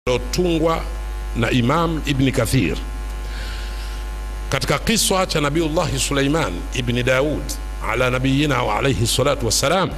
lilotungwa na Imam Ibni Kathir katika kiswa cha Nabiullahi Suleiman ibni Daud ala nabiyina wa alaihi salatu wassalam,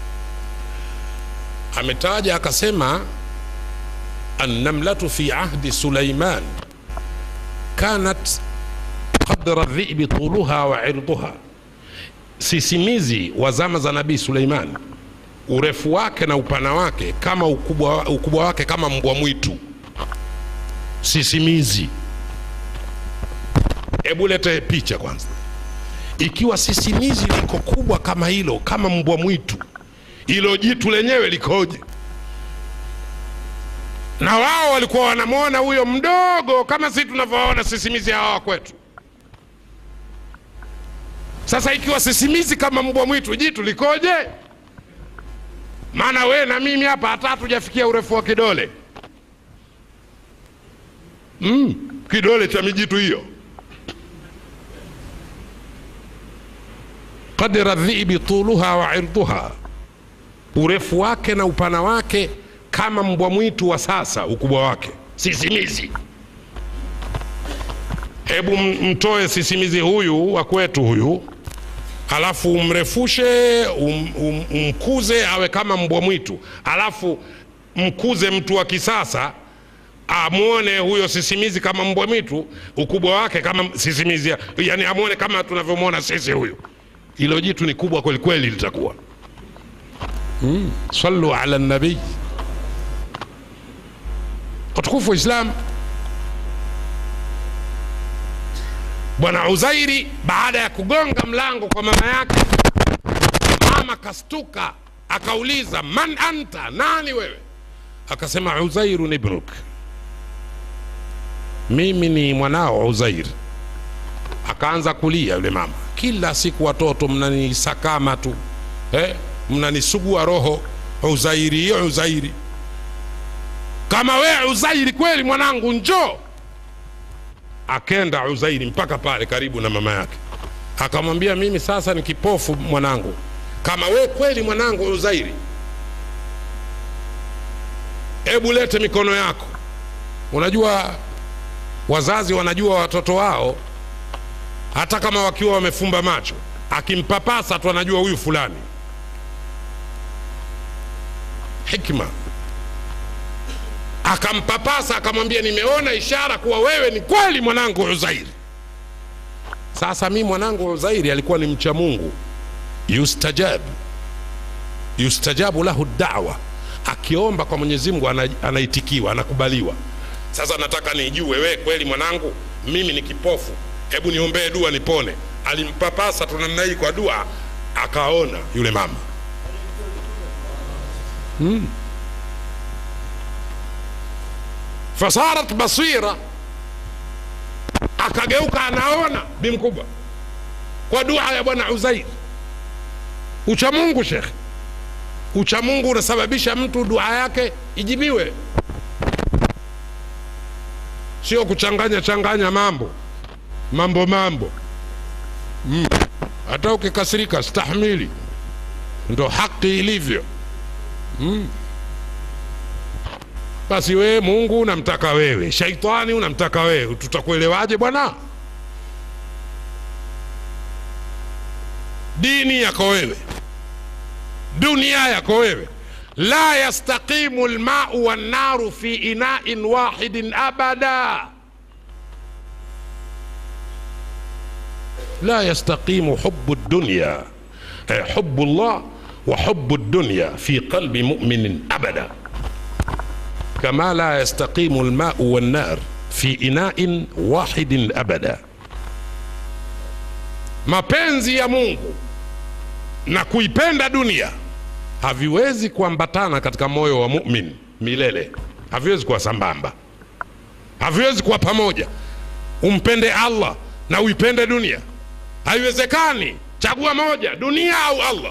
ametaja akasema, annamlatu fi ahdi Suleiman kanat qadra dhibi tuluha wa irduha, sisimizi wa zama za Nabii Suleiman urefu wake na upana wake kama ukubwa, ukubwa wake kama mbwa mwitu sisimizi. Hebu lete picha kwanza, ikiwa sisimizi liko kubwa kama hilo, kama mbwa mwitu, ilo jitu lenyewe likoje? Na wao walikuwa wanamwona huyo mdogo kama sisi tunavyoona sisimizi hawa kwetu. Sasa ikiwa sisimizi kama mbwa mwitu, jitu likoje? Maana we na mimi hapa hata hatujafikia urefu wa kidole mm, kidole cha mijitu hiyo. qadra dhibi tuluha wa irduha, urefu wake na upana wake kama mbwa mwitu wa sasa, ukubwa wake sisimizi. Hebu mtoe sisimizi huyu wa kwetu huyu alafu umrefushe um, um, umkuze awe kama mbwa mwitu, alafu mkuze mtu wa kisasa amwone huyo sisimizi kama mbwa mwitu, ukubwa wake kama sisimizi, yani amwone kama tunavyomwona sisi huyu. Hilo jitu ni kubwa kweli kweli litakuwa. Mm. Sallu ala nabii. Watukufu wa Islam, Bwana Uzairi baada ya kugonga mlango kwa mama yake, mama kastuka, akauliza man anta, nani wewe? Akasema Uzairu ibnuk, mimi ni mwanao Uzair. Akaanza kulia yule mama, kila siku watoto mnanisakama tu eh, mnanisugua roho, Uzairi Uzairi. Kama wewe Uzairi kweli mwanangu, njoo Akenda Uzairi mpaka pale karibu na mama yake, akamwambia mimi sasa ni kipofu mwanangu, kama we kweli mwanangu Uzairi, hebu lete mikono yako. Unajua wazazi wanajua watoto wao, hata kama wakiwa wamefumba macho, akimpapasa tu anajua huyu fulani. Hikma akampapasa akamwambia, nimeona ishara kuwa wewe ni kweli mwanangu Uzairi. Sasa mi mwanangu Uzairi alikuwa ni mcha Mungu, yustajab yustajabu lahu dawa, akiomba kwa Mwenyezi Mungu anaitikiwa, anakubaliwa. Sasa nataka nijue wewe kweli mwanangu, mimi ni kipofu, hebu niombee dua nipone. Alimpapasa tu namna hii kwa dua, akaona yule mama hmm. fasarat basira, akageuka anaona bi mkubwa kwa dua ya bwana Uzair. Uchamungu shekhe, uchamungu unasababisha mtu dua yake ijibiwe, sio kuchanganya changanya mambo mambo mambo mm. Hata ukikasirika stahimili, ndo haki ilivyo mm. Basi wewe Mungu unamtaka wewe, shaitani unamtaka wewe, tutakuelewaje bwana? Dini yako wewe, dunia yako wewe. La yastaqimu lmau wannaru fi inain wahidin abada, la yastaqimu hubu dunya eh, hubu llah wa hubu dunya fi qalbi muminin abada kama la yastaqimu lmau wannar fi inain wahidin abada, mapenzi ya Mungu na kuipenda dunia haviwezi kuambatana katika moyo wa mumin milele, haviwezi kuwa sambamba, haviwezi kuwa pamoja. Umpende Allah na uipende dunia, haiwezekani. Chagua moja, dunia au Allah.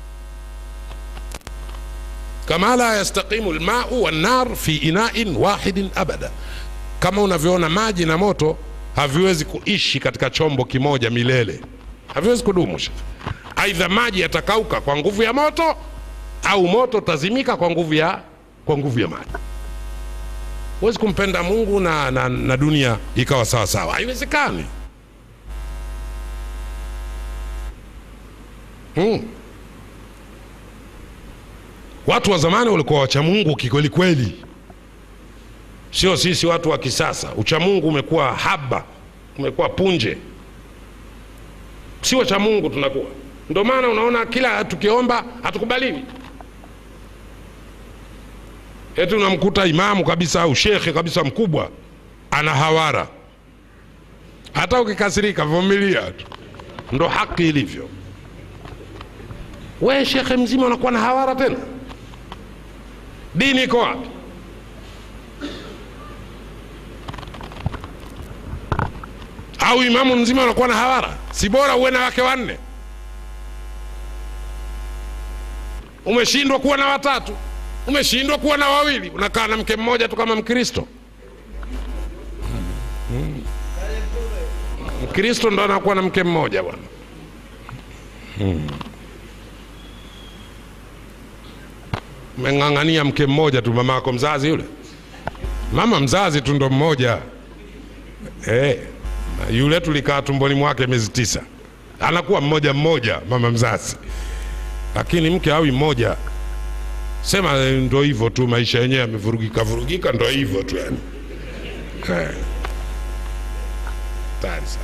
Kama la yastaqimu lmau wannar fi inain wahidin abada, kama unavyoona maji na moto haviwezi kuishi katika chombo kimoja milele, haviwezi kudumu. Aidha maji yatakauka kwa nguvu ya moto au moto utazimika kwa nguvu ya, kwa nguvu ya maji. huwezi kumpenda mungu na, na, na dunia ikawa sawa sawa haiwezekani hmm. watu wa zamani walikuwa wacha mungu kikweli kweli sio sisi watu wa kisasa uchamungu umekuwa haba umekuwa punje si wacha mungu tunakuwa ndio maana unaona kila tukiomba hatukubaliwi eti unamkuta imamu kabisa au shekhe kabisa mkubwa ana hawara hata ukikasirika vumilia tu ndo haki ilivyo we shekhe mzima unakuwa na hawara tena dini iko wapi au imamu mzima unakuwa na hawara si bora uwe na wake wanne umeshindwa kuwa na watatu umeshindwa kuwa na wawili unakaa na mke mmoja tu kama mkristo Mm. mkristo ndo anakuwa na mke mmoja bwana umeng'ang'ania mke mmoja tu mama yako mzazi yule mama mzazi tu ndo mmoja hey. yule tulikaa tumboni mwake miezi tisa anakuwa mmoja mmoja mama mzazi lakini mke awi mmoja sema eh, ndo hivyo tu maisha yenyewe yamevurugika vurugika ndo hivyo tu yani Eh. Hatari sana.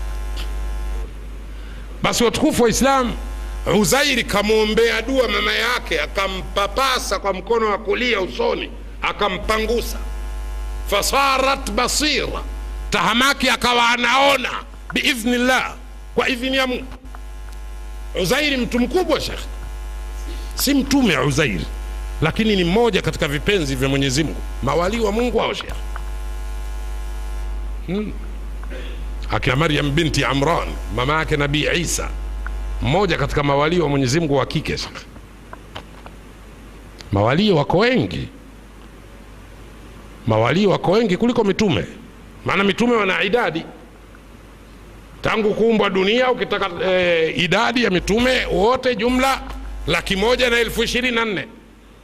basi watukufu wa islam uzairi kamwombea dua mama yake akampapasa kwa mkono wa kulia usoni akampangusa fasarat basira tahamaki akawa anaona biidhnillah kwa idhini ya mungu uzairi mtu mkubwa shekhe si mtume uzairi lakini ni mmoja katika vipenzi vya mwenyezi mungu mawalii wa mungu hao shekhe hmm. akina maryam binti amran mama yake nabii isa mmoja katika mawalii wa mwenyezi mungu wa kike shekhe mawalii wako wengi mawalii wako wengi kuliko mitume maana mitume wana idadi tangu kuumbwa dunia ukitaka e, idadi ya mitume wote jumla laki moja na elfu ishirini na nne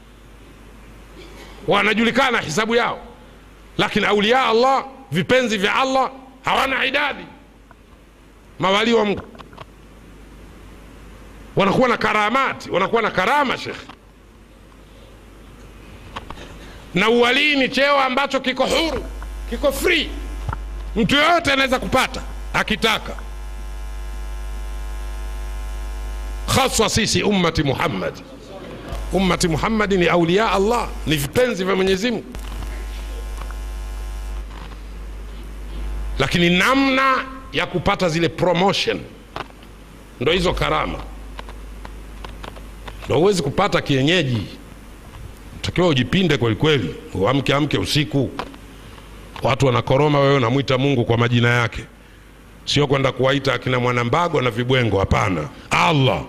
wanajulikana hisabu yao lakini aulia allah vipenzi vya allah hawana idadi mawalii wa mungu wanakuwa na karamati wanakuwa na karama shekhe na uwalii ni cheo ambacho kiko huru kiko free mtu yoyote anaweza kupata akitaka haswa sisi ummati muhammad ummati muhammadi ni aulia allah ni vipenzi vya mwenyezi mungu lakini namna ya kupata zile promotion ndo hizo karama ndo huwezi kupata kienyeji takiwa ujipinde kwelikweli uamke amke usiku watu wanakoroma wewe unamwita mungu kwa majina yake sio kwenda kuwaita akina mwanambago na vibwengo hapana allah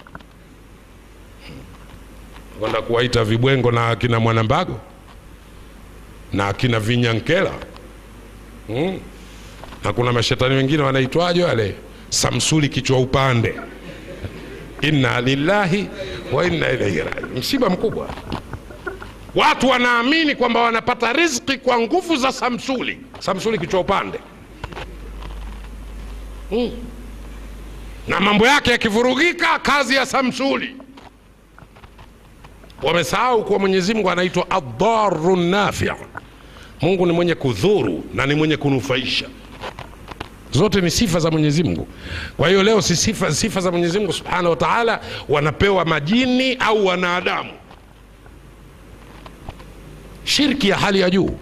kwenda kuwaita vibwengo na akina mwanambago na akina vinyankela hmm. na kuna mashetani wengine wanaitwaje wale samsuli kichwa upande inna lillahi wa inna ilaihi rajiun msiba mkubwa watu wanaamini kwamba wanapata riziki kwa nguvu za samsuli samsuli kichwa upande hmm. na mambo yake yakivurugika kazi ya samsuli wamesahau kuwa mwenyezi mungu anaitwa adharu nafi mungu ni mwenye kudhuru na ni mwenye kunufaisha zote ni sifa za mwenyezi mungu kwa hiyo leo si sifa, sifa za mwenyezi mungu subhanahu wa taala wanapewa majini au wanadamu shirki ya hali ya juu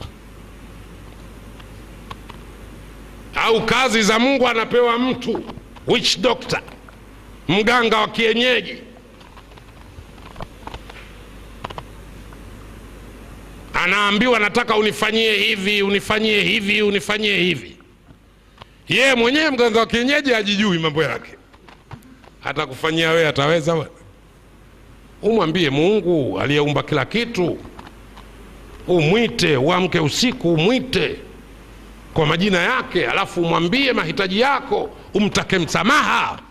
au kazi za mungu anapewa mtu witch doctor mganga wa kienyeji anaambiwa nataka unifanyie hivi unifanyie hivi unifanyie hivi yeye mwenyewe mganga wa kienyeji hajijui mambo yake hata kufanyia wewe ataweza bwana umwambie mungu aliyeumba kila kitu umwite uamke usiku umwite kwa majina yake alafu umwambie mahitaji yako umtake msamaha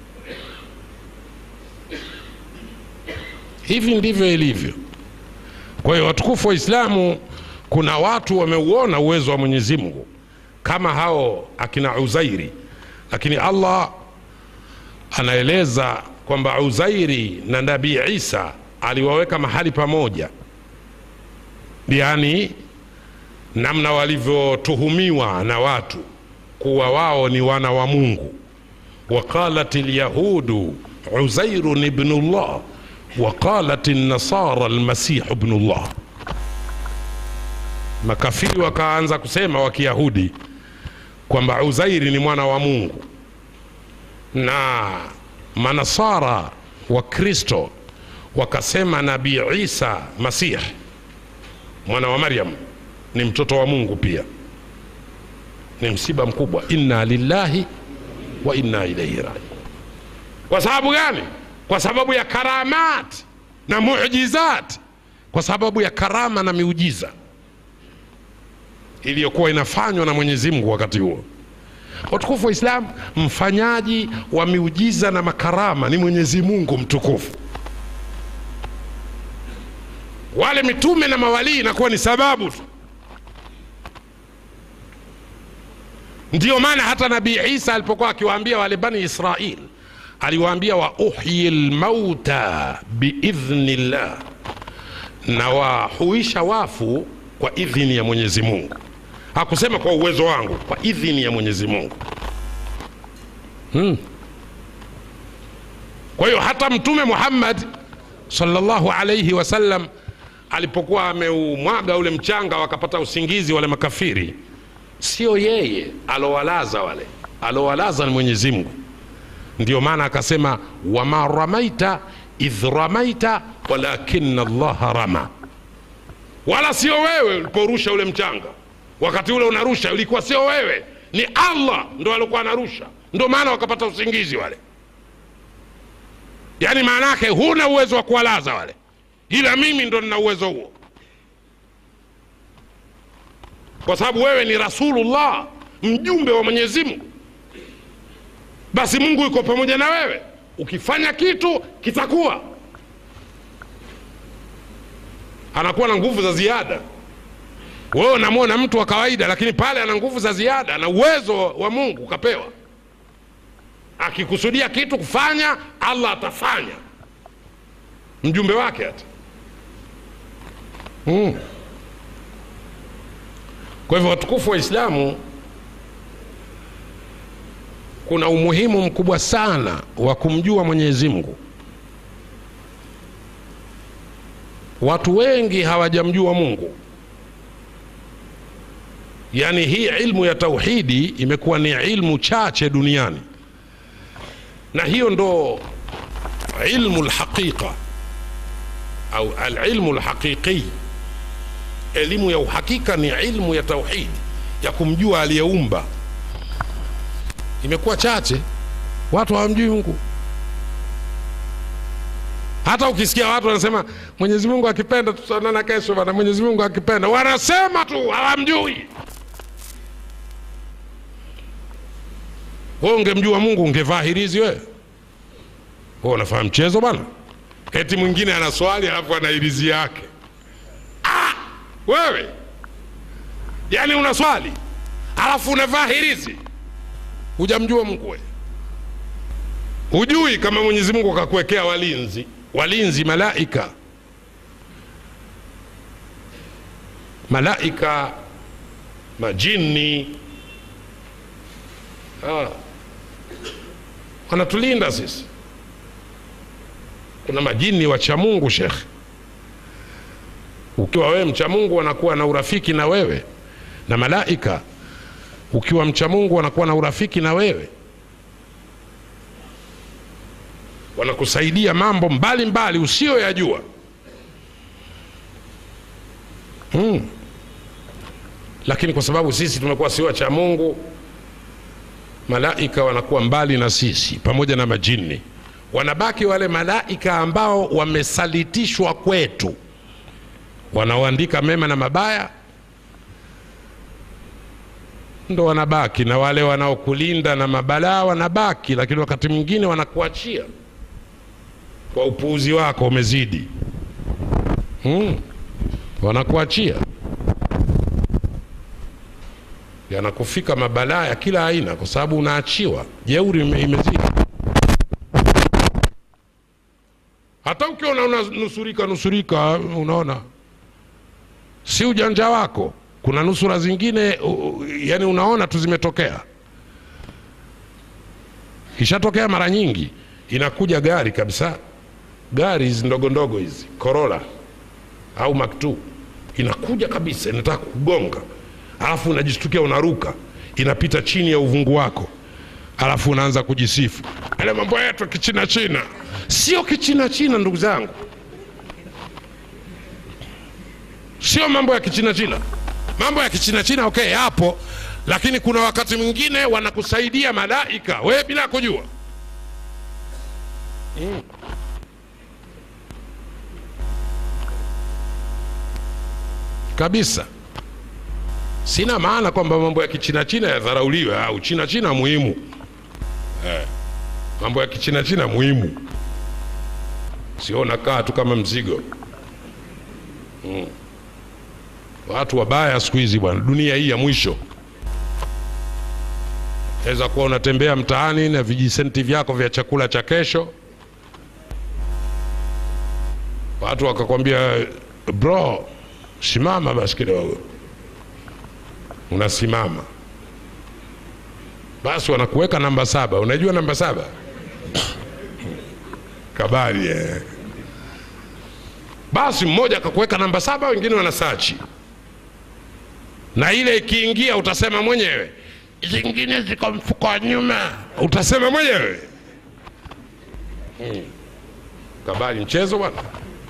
hivi ndivyo ilivyo kwa hiyo watukufu wa islamu kuna watu wameuona uwezo wa mwenyezi mungu kama hao akina uzairi lakini allah anaeleza kwamba uzairi na nabii isa aliwaweka mahali pamoja yaani namna walivyotuhumiwa na watu kuwa wao ni wana wa mungu waqalat lyahudu uzairun ibnullah waqalat nasara lmasihu ibnullah makafiri wakaanza kusema wa kiyahudi kwamba uzairi ni mwana wa mungu na manasara wa kristo wakasema nabii isa masih mwana wa maryam ni mtoto wa mungu pia ni msiba mkubwa inna lillahi wa inna ilaihi rajiun kwa sababu gani kwa sababu ya karamat na mujizat kwa sababu ya karama na miujiza iliyokuwa inafanywa na mwenyezi mungu wakati huo watukufu wa islam mfanyaji wa miujiza na makarama ni mwenyezi mungu mtukufu wale mitume na mawalii inakuwa ni sababu tu ndiyo maana hata nabii isa alipokuwa akiwaambia wale bani israil aliwaambia wa uhyi lmauta biidhni llah na wahuisha wafu kwa idhini ya mwenyezi mungu hakusema kwa uwezo wangu kwa idhini ya mwenyezi mungu hmm. kwa hiyo hata mtume muhammad salllahu alaihi wasallam alipokuwa ameumwaga ule mchanga wakapata usingizi wale makafiri sio yeye alowalaza wale alowalaza ni mwenyezi mungu ndio maana akasema wama ramaita idh ramaita walakina llaha rama wala sio wewe uliporusha ule mchanga wakati ule unarusha ulikuwa sio wewe ni allah ndo alikuwa anarusha ndo maana wakapata usingizi wale yaani maana yake huna uwezo wa kuwalaza wale ila mimi ndo nina uwezo huo kwa sababu wewe ni rasulullah mjumbe wa mwenyezi mungu basi mungu yuko pamoja na wewe ukifanya kitu kitakuwa anakuwa na nguvu za ziada wewe unamwona mtu wa kawaida lakini pale ana nguvu za ziada ana uwezo wa mungu ukapewa akikusudia kitu kufanya allah atafanya mjumbe wake hata mm. kwa hivyo watukufu wa islamu kuna umuhimu mkubwa sana wa kumjua mwenyezi mungu watu wengi hawajamjua mungu yaani hii ilmu ya tauhidi imekuwa ni ilmu chache duniani na hiyo ndo ilmu lhaqiqa au alilmu lhaqiqi elimu ya uhakika ni ilmu ya tauhidi ya kumjua aliyeumba imekuwa chache watu hawamjui mungu hata ukisikia watu wanasema mwenyezi mungu akipenda tutaonana kesho bana mwenyezi mungu akipenda wanasema tu hawamjui we ungemjua mungu ungevaa hirizi wewe we unafanya mchezo bana eti mwingine ana swali alafu ana hirizi yake ah, wewe yaani una swali alafu unavaa hirizi hujamjua mungu we hujui kama mwenyezi mungu akakuwekea walinzi walinzi malaika malaika majini ah. wanatulinda sisi kuna majini wacha mungu shekhe ukiwa wewe mcha mungu wanakuwa na urafiki na wewe na malaika ukiwa mcha mungu wanakuwa na urafiki na wewe wanakusaidia mambo mbalimbali usiyoyajua hmm. lakini kwa sababu sisi tumekuwa si wacha mungu malaika wanakuwa mbali na sisi pamoja na majini wanabaki wale malaika ambao wamesalitishwa kwetu wanaoandika mema na mabaya ndo wanabaki na wale wanaokulinda na mabalaa wanabaki lakini wakati mwingine wanakuachia kwa upuuzi wako umezidi hmm. wanakuachia yanakufika mabalaa ya kila aina kwa sababu unaachiwa jeuri ime- imezidi hata ukiona unanusurika nusurika unaona si ujanja wako kuna nusura zingine u, u- yani unaona tu zimetokea ishatokea mara nyingi inakuja gari kabisa gari hizi ndogo ndogo hizi Corolla au Maktu inakuja kabisa inataka kugonga alafu unajistukia unaruka inapita chini ya uvungu wako alafu unaanza kujisifu ale mambo yetu ya kichina china sio kichina china ndugu zangu sio mambo ya kichina china mambo ya kichina china okay yapo lakini kuna wakati mwingine wanakusaidia malaika wewe bila kujua mm. kabisa sina maana kwamba mambo ya kichina china yadharauliwe au china china muhimu eh, mambo ya kichina china muhimu sio nakaa tu kama mzigo mm. watu wabaya siku hizi bwana dunia hii ya mwisho weza kuwa unatembea mtaani na vijisenti vyako vya chakula cha kesho watu wakakwambia bro simama basi kidogo unasimama basi wanakuweka namba saba unajua namba saba kabari eh. basi mmoja akakuweka namba saba wengine wanasachi na ile ikiingia utasema mwenyewe zingine ziko mfuko wa nyuma utasema mwenyewe hmm. kabari mchezo bwana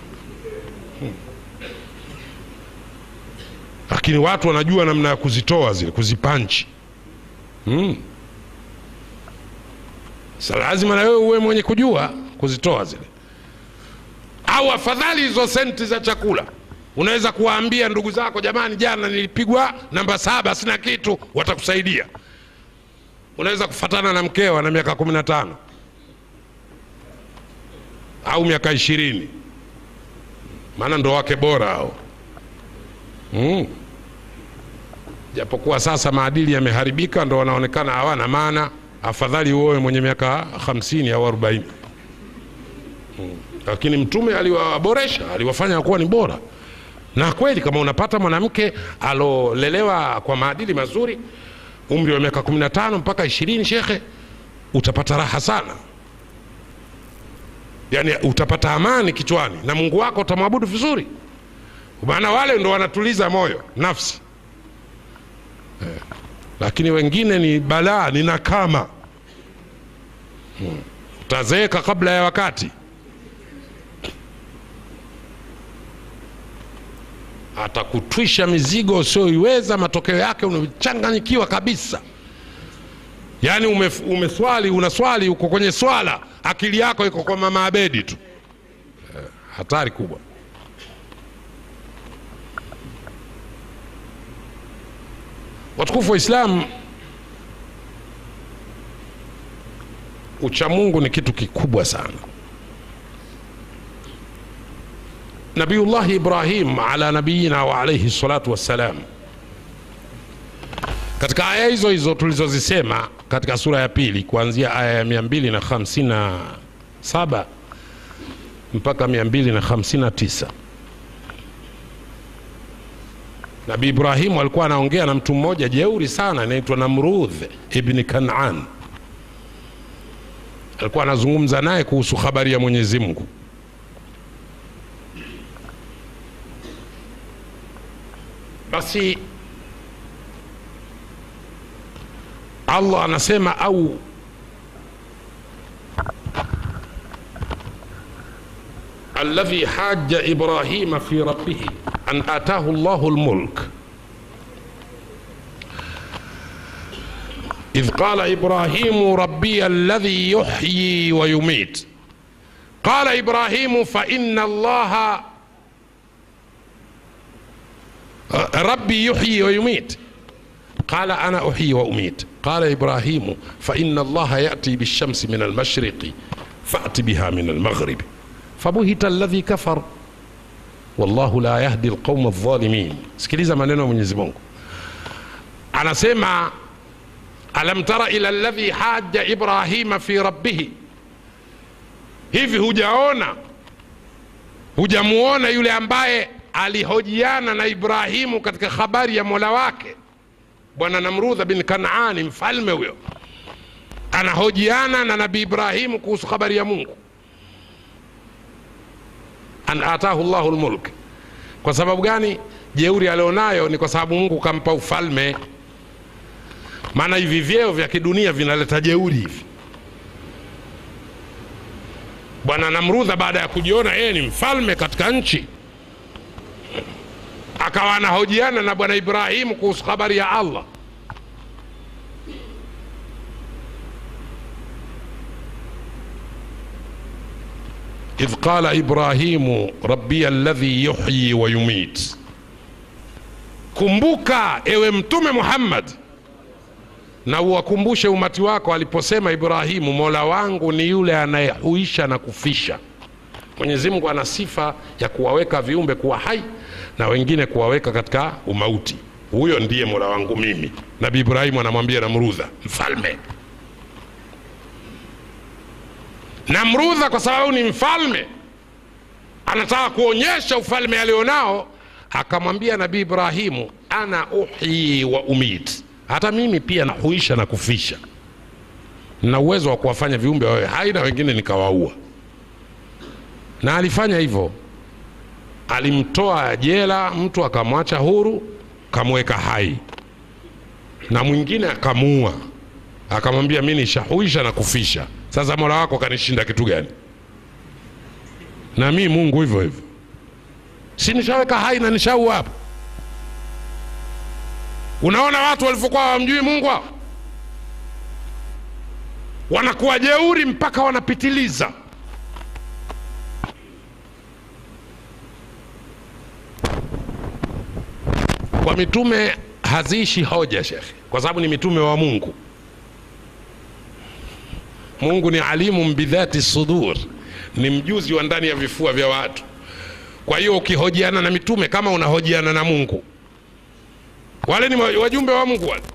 lakini watu wanajua namna ya kuzitoa zile kuzipanchi mm. sa lazima na wewe uwe mwenye kujua kuzitoa zile au afadhali hizo senti za chakula unaweza kuwaambia ndugu zako jamani jana nilipigwa namba saba sina kitu watakusaidia unaweza kufatana na mkeo ana miaka kumi na tano au miaka ishirini maana ndo wake bora hao mm. japokuwa sasa maadili yameharibika ndo wanaonekana hawana maana afadhali uoe mwenye miaka hamsini au arobaini mm. lakini mtume aliwaboresha aliwafanya kuwa ni bora na kweli kama unapata mwanamke alolelewa kwa maadili mazuri umri wa miaka 15 mpaka ishirini shekhe utapata raha sana yaani utapata amani kichwani na mungu wako utamwabudu vizuri maana wale ndo wanatuliza moyo nafsi eh. lakini wengine ni balaa ni nakama hmm. utazeeka kabla ya wakati atakutwisha mizigo usioiweza matokeo yake unachanganyikiwa kabisa yaani ume, umeswali unaswali uko kwenye swala akili yako iko kwa mama abedi tu eh, hatari kubwa watukufu wa islam uchamungu ni kitu kikubwa sana nabiyullahi ibrahim ala nabiyina wa alaihi salatu wassalam katika aya hizo hizo tulizozisema katika sura ya pili kuanzia aya ya 257 mpaka 259 nabii ibrahimu alikuwa anaongea na mtu mmoja jeuri sana anaitwa namrudh ibni kanan alikuwa anazungumza naye kuhusu habari ya mwenyezi mungu basi allah anasema au الذي حاج إبراهيم في ربه أن آتاه الله الملك إذ قال إبراهيم ربي الذي يحيي ويميت قال إبراهيم فإن الله ربي يحيي ويميت قال أنا أحيي وأميت قال إبراهيم فإن الله يأتي بالشمس من المشرق فأت بها من المغرب فبهت الذي كفر wallahu la yahdi alqauma aldhalimin sikiliza maneno ya mwenyezi mungu anasema alam tara ila alladhi haja ibrahima fi rabbihi hivi hujaona hujamuona yule ambaye alihojiana na ibrahimu katika habari ya mola wake bwana namrudha bin kanaani mfalme huyo anahojiana na nabii ibrahimu kuhusu habari ya mungu an atahu llahu lmulk kwa sababu gani jeuri alionayo ni kwa sababu mungu kampa ufalme maana hivi vyeo vya kidunia vinaleta jeuri hivi bwana namrudha baada ya kujiona yeye ni mfalme katika nchi akawa anahojiana na bwana ibrahimu kuhusu habari ya allah idh qala ibrahimu rabbiya alladhi yuhyi wa yumit kumbuka ewe mtume muhammad na uwakumbushe umati wako aliposema ibrahimu mola wangu ni yule anayehuisha na kufisha mwenyezi mungu ana sifa ya kuwaweka viumbe kuwa hai na wengine kuwaweka katika umauti huyo ndiye mola wangu mimi nabii ibrahimu anamwambia namrudha mfalme namrudha kwa sababu ni mfalme anataka kuonyesha ufalme alionao akamwambia nabii ibrahimu ana uhyi wa umit hata mimi pia nahuisha na kufisha na uwezo wa kuwafanya viumbe wawe hai na wengine nikawaua na alifanya hivyo alimtoa jela mtu akamwacha huru kamweka hai na mwingine akamuua akamwambia mi nishahuisha na kufisha sasa mola wako kanishinda kitu gani na mi mungu hivyo hivyo si nishaweka hai na nishaua hapo unaona watu walivyokuwa wamjui mungu hao wanakuwa jeuri mpaka wanapitiliza kwa mitume haziishi hoja shekhe kwa sababu ni mitume wa mungu mungu ni alimun bidhati sudur ni mjuzi wa ndani ya vifua vya watu kwa hiyo ukihojiana na mitume kama unahojiana na mungu wale ni wajumbe wa mungu wale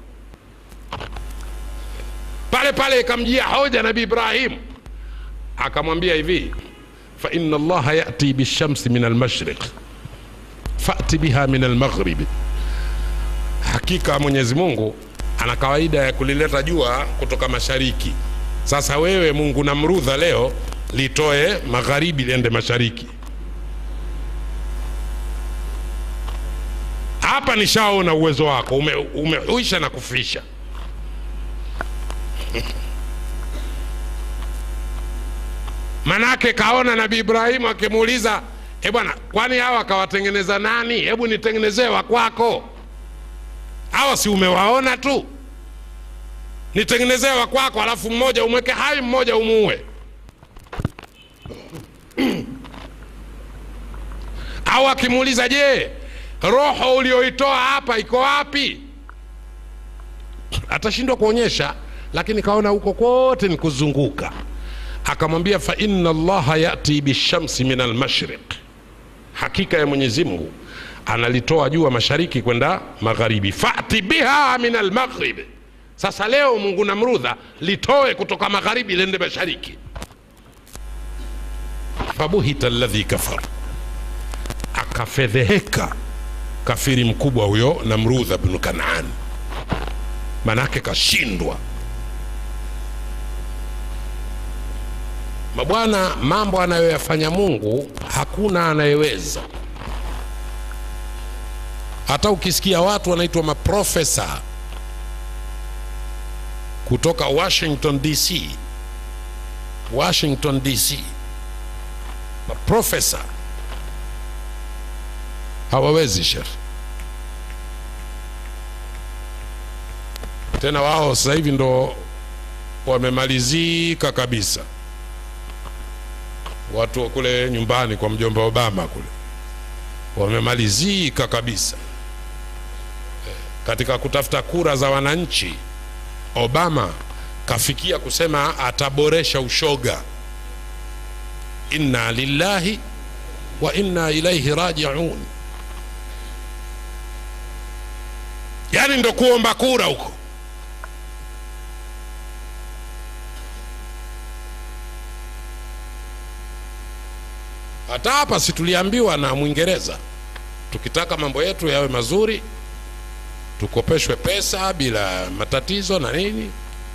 pale pale ikamjia hoja nabii ibrahimu akamwambia hivi fa inna allaha yati bishamsi min almashriq fati biha min almaghribi hakika mwenyezi mungu ana kawaida ya kulileta jua kutoka mashariki sasa wewe mungu namrudha leo litoe magharibi liende mashariki hapa nishaona uwezo wako ume, umehuisha na kufisha manake kaona nabii ibrahimu akimuuliza e bwana kwani hawa akawatengeneza nani hebu nitengenezee wa kwako hawa si umewaona tu nitengenezee wa kwako alafu mmoja umweke hai mmoja umuue au akimuuliza je roho ulioitoa hapa iko wapi atashindwa kuonyesha lakini kaona huko kote ni kuzunguka akamwambia fa inna allaha yati bishamsi min almashriq hakika ya mwenyezi mungu analitoa jua mashariki kwenda magharibi fati biha min almaghrib sasa leo mungu namrudha litoe kutoka magharibi lende mashariki fabuhita alladhi kafar akafedheheka kafiri mkubwa huyo namrudha bnu kanani manake kashindwa mabwana mambo anayoyafanya mungu hakuna anayeweza hata ukisikia watu wanaitwa maprofesa kutoka washington dc washington dc maprofesa hawawezi shekh tena wao sasa hivi ndo wamemalizika kabisa watu wa kule nyumbani kwa mjomba obama kule wamemalizika kabisa katika kutafuta kura za wananchi obama kafikia kusema ataboresha ushoga inna lillahi wa inna ilaihi rajiun yani ndo kuomba kura huko hata hapa si tuliambiwa na mwingereza tukitaka mambo yetu yawe mazuri tukopeshwe pesa bila matatizo na nini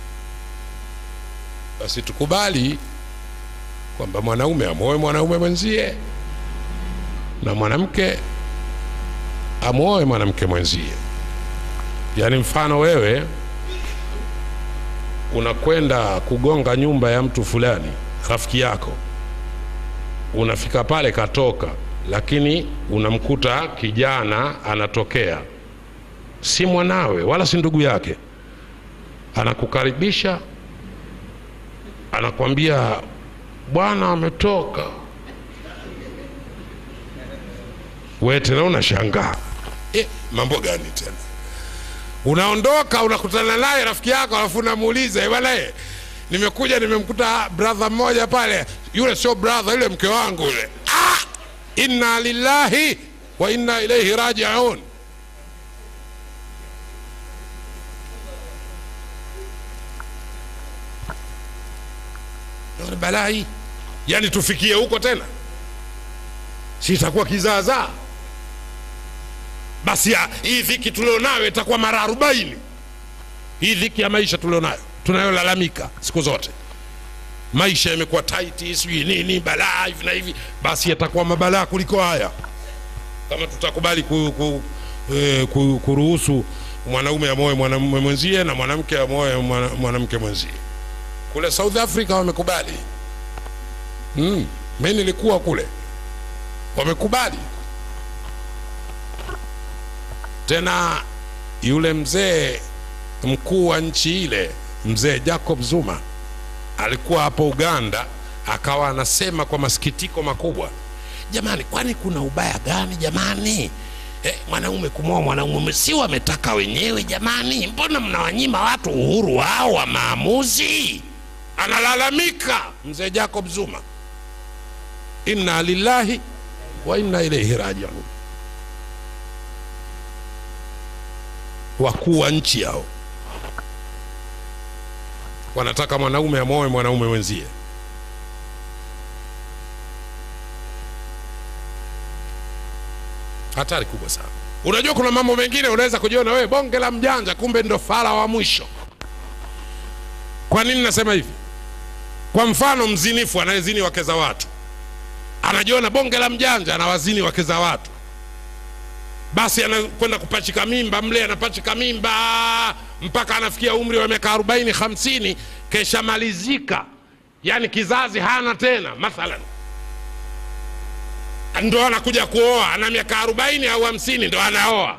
basi tukubali kwamba mwanaume amwoe mwanaume mwenzie na mwanamke amwoe mwanamke mwenzie yaani mfano wewe unakwenda kugonga nyumba ya mtu fulani rafiki yako unafika pale katoka lakini unamkuta kijana anatokea si mwanawe wala si ndugu yake anakukaribisha anakwambia bwana ametoka we tena unashangaa e, mambo gani tena unaondoka unakutana naye rafiki yako alafu unamuuliza "Eh, bwana eh, nimekuja nimemkuta brother mmoja pale yule sio brother yule mke wangu yule ah! inna lillahi wa inna ilaihi rajiun Naona balaa hii yaani tufikie huko tena si itakuwa kizaazaa basi ya, hii dhiki tulionayo itakuwa mara arobaini hii dhiki ya maisha tulionayo tunayolalamika siku zote maisha yamekuwa taiti sijui nini balaa hivi na hivi basi yatakuwa mabalaa kuliko haya kama tutakubali ku, ku, eh, ku, kuruhusu mwanaume amoe mwanamume mwenzie na mwanamke amoe mwana- mwanamke mwenzie kule south africa wamekubali mm. mi nilikuwa kule wamekubali tena yule mzee mkuu wa nchi ile mzee jacob zuma alikuwa hapo uganda akawa anasema kwa masikitiko makubwa jamani kwani kuna ubaya gani jamani eh, mwanaume kumwoa mwanaume si wametaka wenyewe jamani mbona mnawanyima watu uhuru wao wa maamuzi analalamika mzee jacob zuma inna lillahi wa inna ilaihi rajiun wakuu wa nchi hao wanataka mwanaume amwoe mwanaume wenzie hatari kubwa sana unajua kuna mambo mengine unaweza kujiona wewe bonge la mjanja kumbe ndo fara wa mwisho kwa nini nasema hivi kwa mfano mzinifu anayezini wake za watu anajiona bonge la mjanja anawazini wake za watu basi anakwenda kupachika mimba mle anapachika mimba mpaka anafikia umri wa miaka 40 50 keshamalizika yani kizazi hana tena mathalan ndo anakuja kuoa ana miaka 40 au 50 ndo anaoa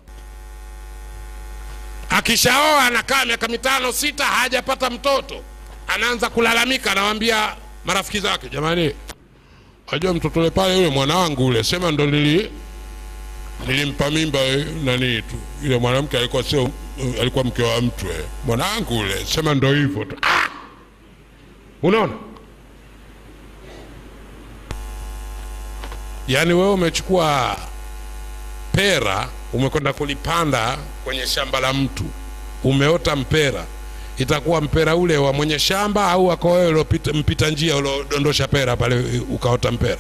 akishaoa anakaa miaka mitano sita hajapata mtoto anaanza kulalamika anawambia marafiki zake jamani ajua mtoto ule pale yule mwanangu ule sema ndo nili nilimpa mimba eh, nani tu yule mwanamke alikuwa sio eh, alikuwa mke wa mtu eh. mwanangu ule sema ndo hivyo tu ah! unaona yaani wewe umechukua pera umekwenda kulipanda kwenye shamba la mtu umeota mpera itakuwa mpera ule wa mwenye shamba au wako wewe uliopita- mpita njia uliodondosha pera pale ukaota mpera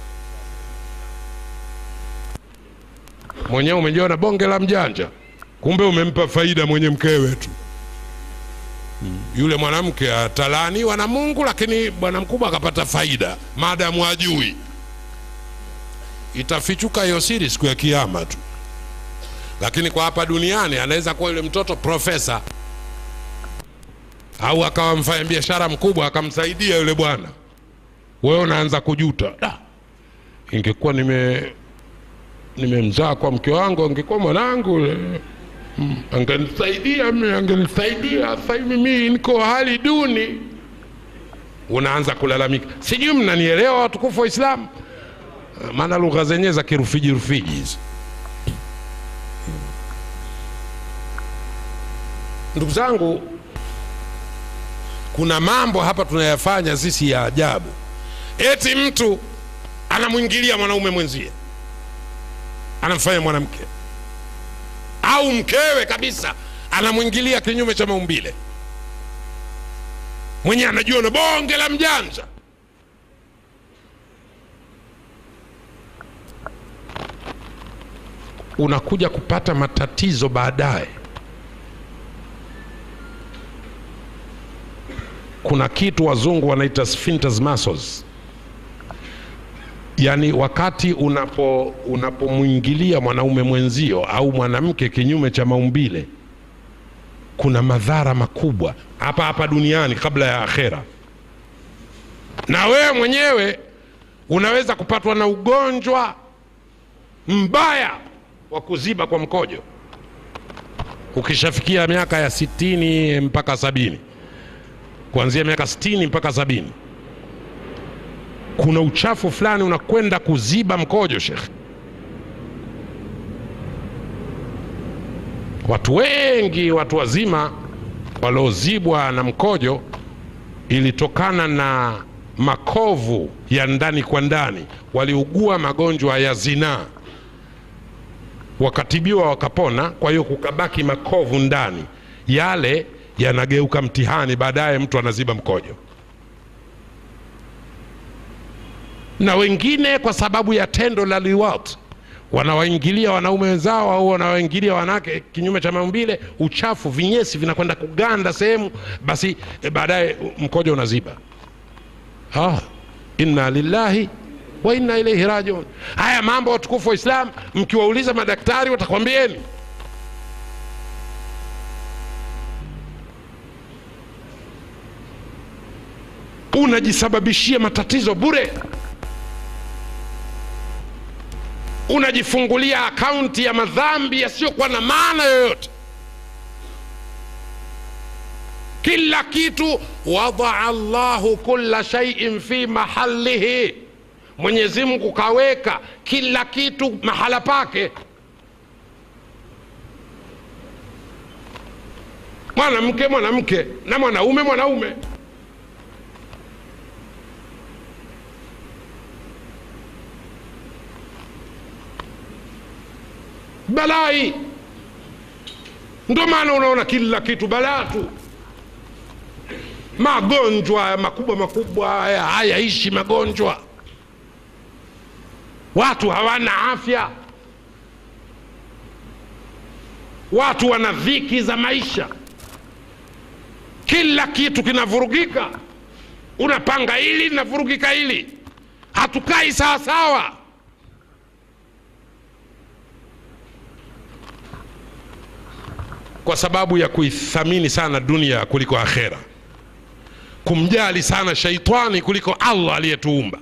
mwenyewe umejiona bonge la mjanja kumbe umempa faida mwenye mkewe tu Mm. yule mwanamke atalaaniwa na mungu lakini bwana mkubwa akapata faida maadamu ajui itafichuka hiyo siri siku ya kiama tu lakini kwa hapa duniani anaweza kuwa yule mtoto profesa au akawa mfanya biashara mkubwa akamsaidia yule bwana wewe unaanza kujuta da ingekuwa nime nimemzaa kwa mke wangu angekuwa mwanangu yule. Mm, angenisaidia mimi angenisaidia sasa hivi mimi niko hali duni unaanza kulalamika sijui mnanielewa watukufu wa islamu maana lugha zenyewe za kirufiji rufiji hizi ndugu zangu kuna mambo hapa tunayafanya sisi ya ajabu eti mtu anamwingilia mwanaume mwenzie anamfanya mwanamke au mkewe kabisa anamwingilia kinyume cha maumbile mwenye anajiona bonge la mjanja unakuja kupata matatizo baadaye kuna kitu wazungu wanaita sphincters muscles yaani wakati unapo unapomwingilia mwanaume mwenzio au mwanamke kinyume cha maumbile kuna madhara makubwa hapa hapa duniani kabla ya akhera na wewe mwenyewe unaweza kupatwa na ugonjwa mbaya wa kuziba kwa mkojo ukishafikia miaka ya sitini mpaka sabini kuanzia miaka sitini mpaka sabini kuna uchafu fulani unakwenda kuziba mkojo shekhe watu wengi watu wazima waliozibwa na mkojo ilitokana na makovu ya ndani kwa ndani waliugua magonjwa ya zinaa wakatibiwa wakapona kwa hiyo kukabaki makovu ndani yale yanageuka mtihani baadaye mtu anaziba mkojo na wengine kwa sababu ya tendo la liwat wanawaingilia wanaume wenzao au wanawaingilia wanawake kinyume cha maumbile uchafu vinyesi vinakwenda kuganda sehemu basi e, baadaye mkojo unaziba ah, inna lillahi wa inna ilaihi rajiun haya mambo watukufu wa islam mkiwauliza madaktari watakwambieni unajisababishia matatizo bure unajifungulia akaunti ya madhambi yasiyokuwa na maana yoyote kila kitu wadaa llahu kula shaiin fi mahalihi mwenyezi mungu kaweka kila kitu mahala pake mwanamke mwanamke na mwanaume mwanaume balai ndio maana unaona kila kitu balaa tu magonjwa makubwa makubwa haya hayaishi magonjwa watu hawana afya watu wana dhiki za maisha kila kitu kinavurugika unapanga hili linavurugika hili hatukai sawasawa kwa sababu ya kuithamini sana dunia kuliko akhera kumjali sana shaitani kuliko allah aliyetuumba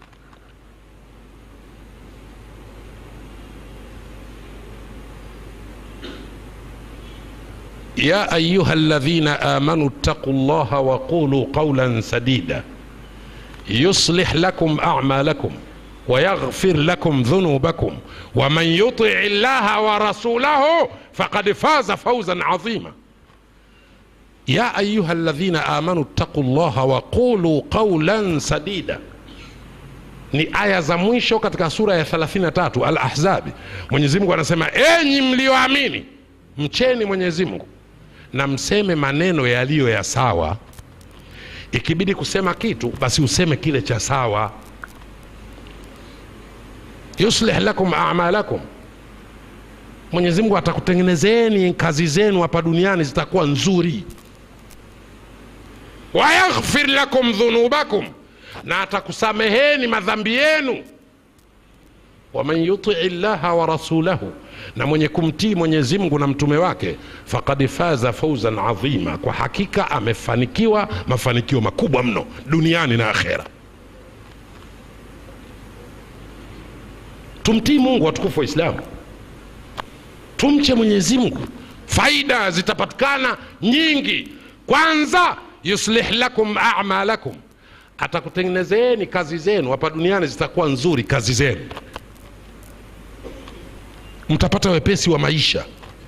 يا أيها الذين آمنوا اتقوا الله وقولوا قولا سديدا يصلح لكم أعمالكم ويغفر لكم ذنوبكم ومن يطع الله ورسوله فقد فاز فوزا عظيما يا أيها الذين آمنوا اتقوا الله وقولوا قولا سديدا ni aya za mwisho katika sura ya 33 al-ahzabi mwenyezi mungu anasema enyi mlioamini mcheni mwenyezi mungu na mseme maneno yaliyo ya sawa ikibidi kusema kitu basi useme kile cha sawa yuslih lakum amalakum mwenyezi mungu atakutengenezeni kazi zenu hapa duniani zitakuwa nzuri wayaghfir lakum dhunubakum na atakusameheni madhambi yenu waman yutii llaha wa rasulahu na mwenye kumtii mwenyezi mungu na mtume wake fakad faza fauzan adhima kwa hakika amefanikiwa mafanikio makubwa mno duniani na akhera tumtii mungu watukufu wa islamu tumche mwenyezi mungu faida zitapatikana nyingi kwanza yuslih lakum amalakum atakutengenezeni kazi zenu hapa duniani zitakuwa nzuri kazi zenu mtapata wepesi wa maisha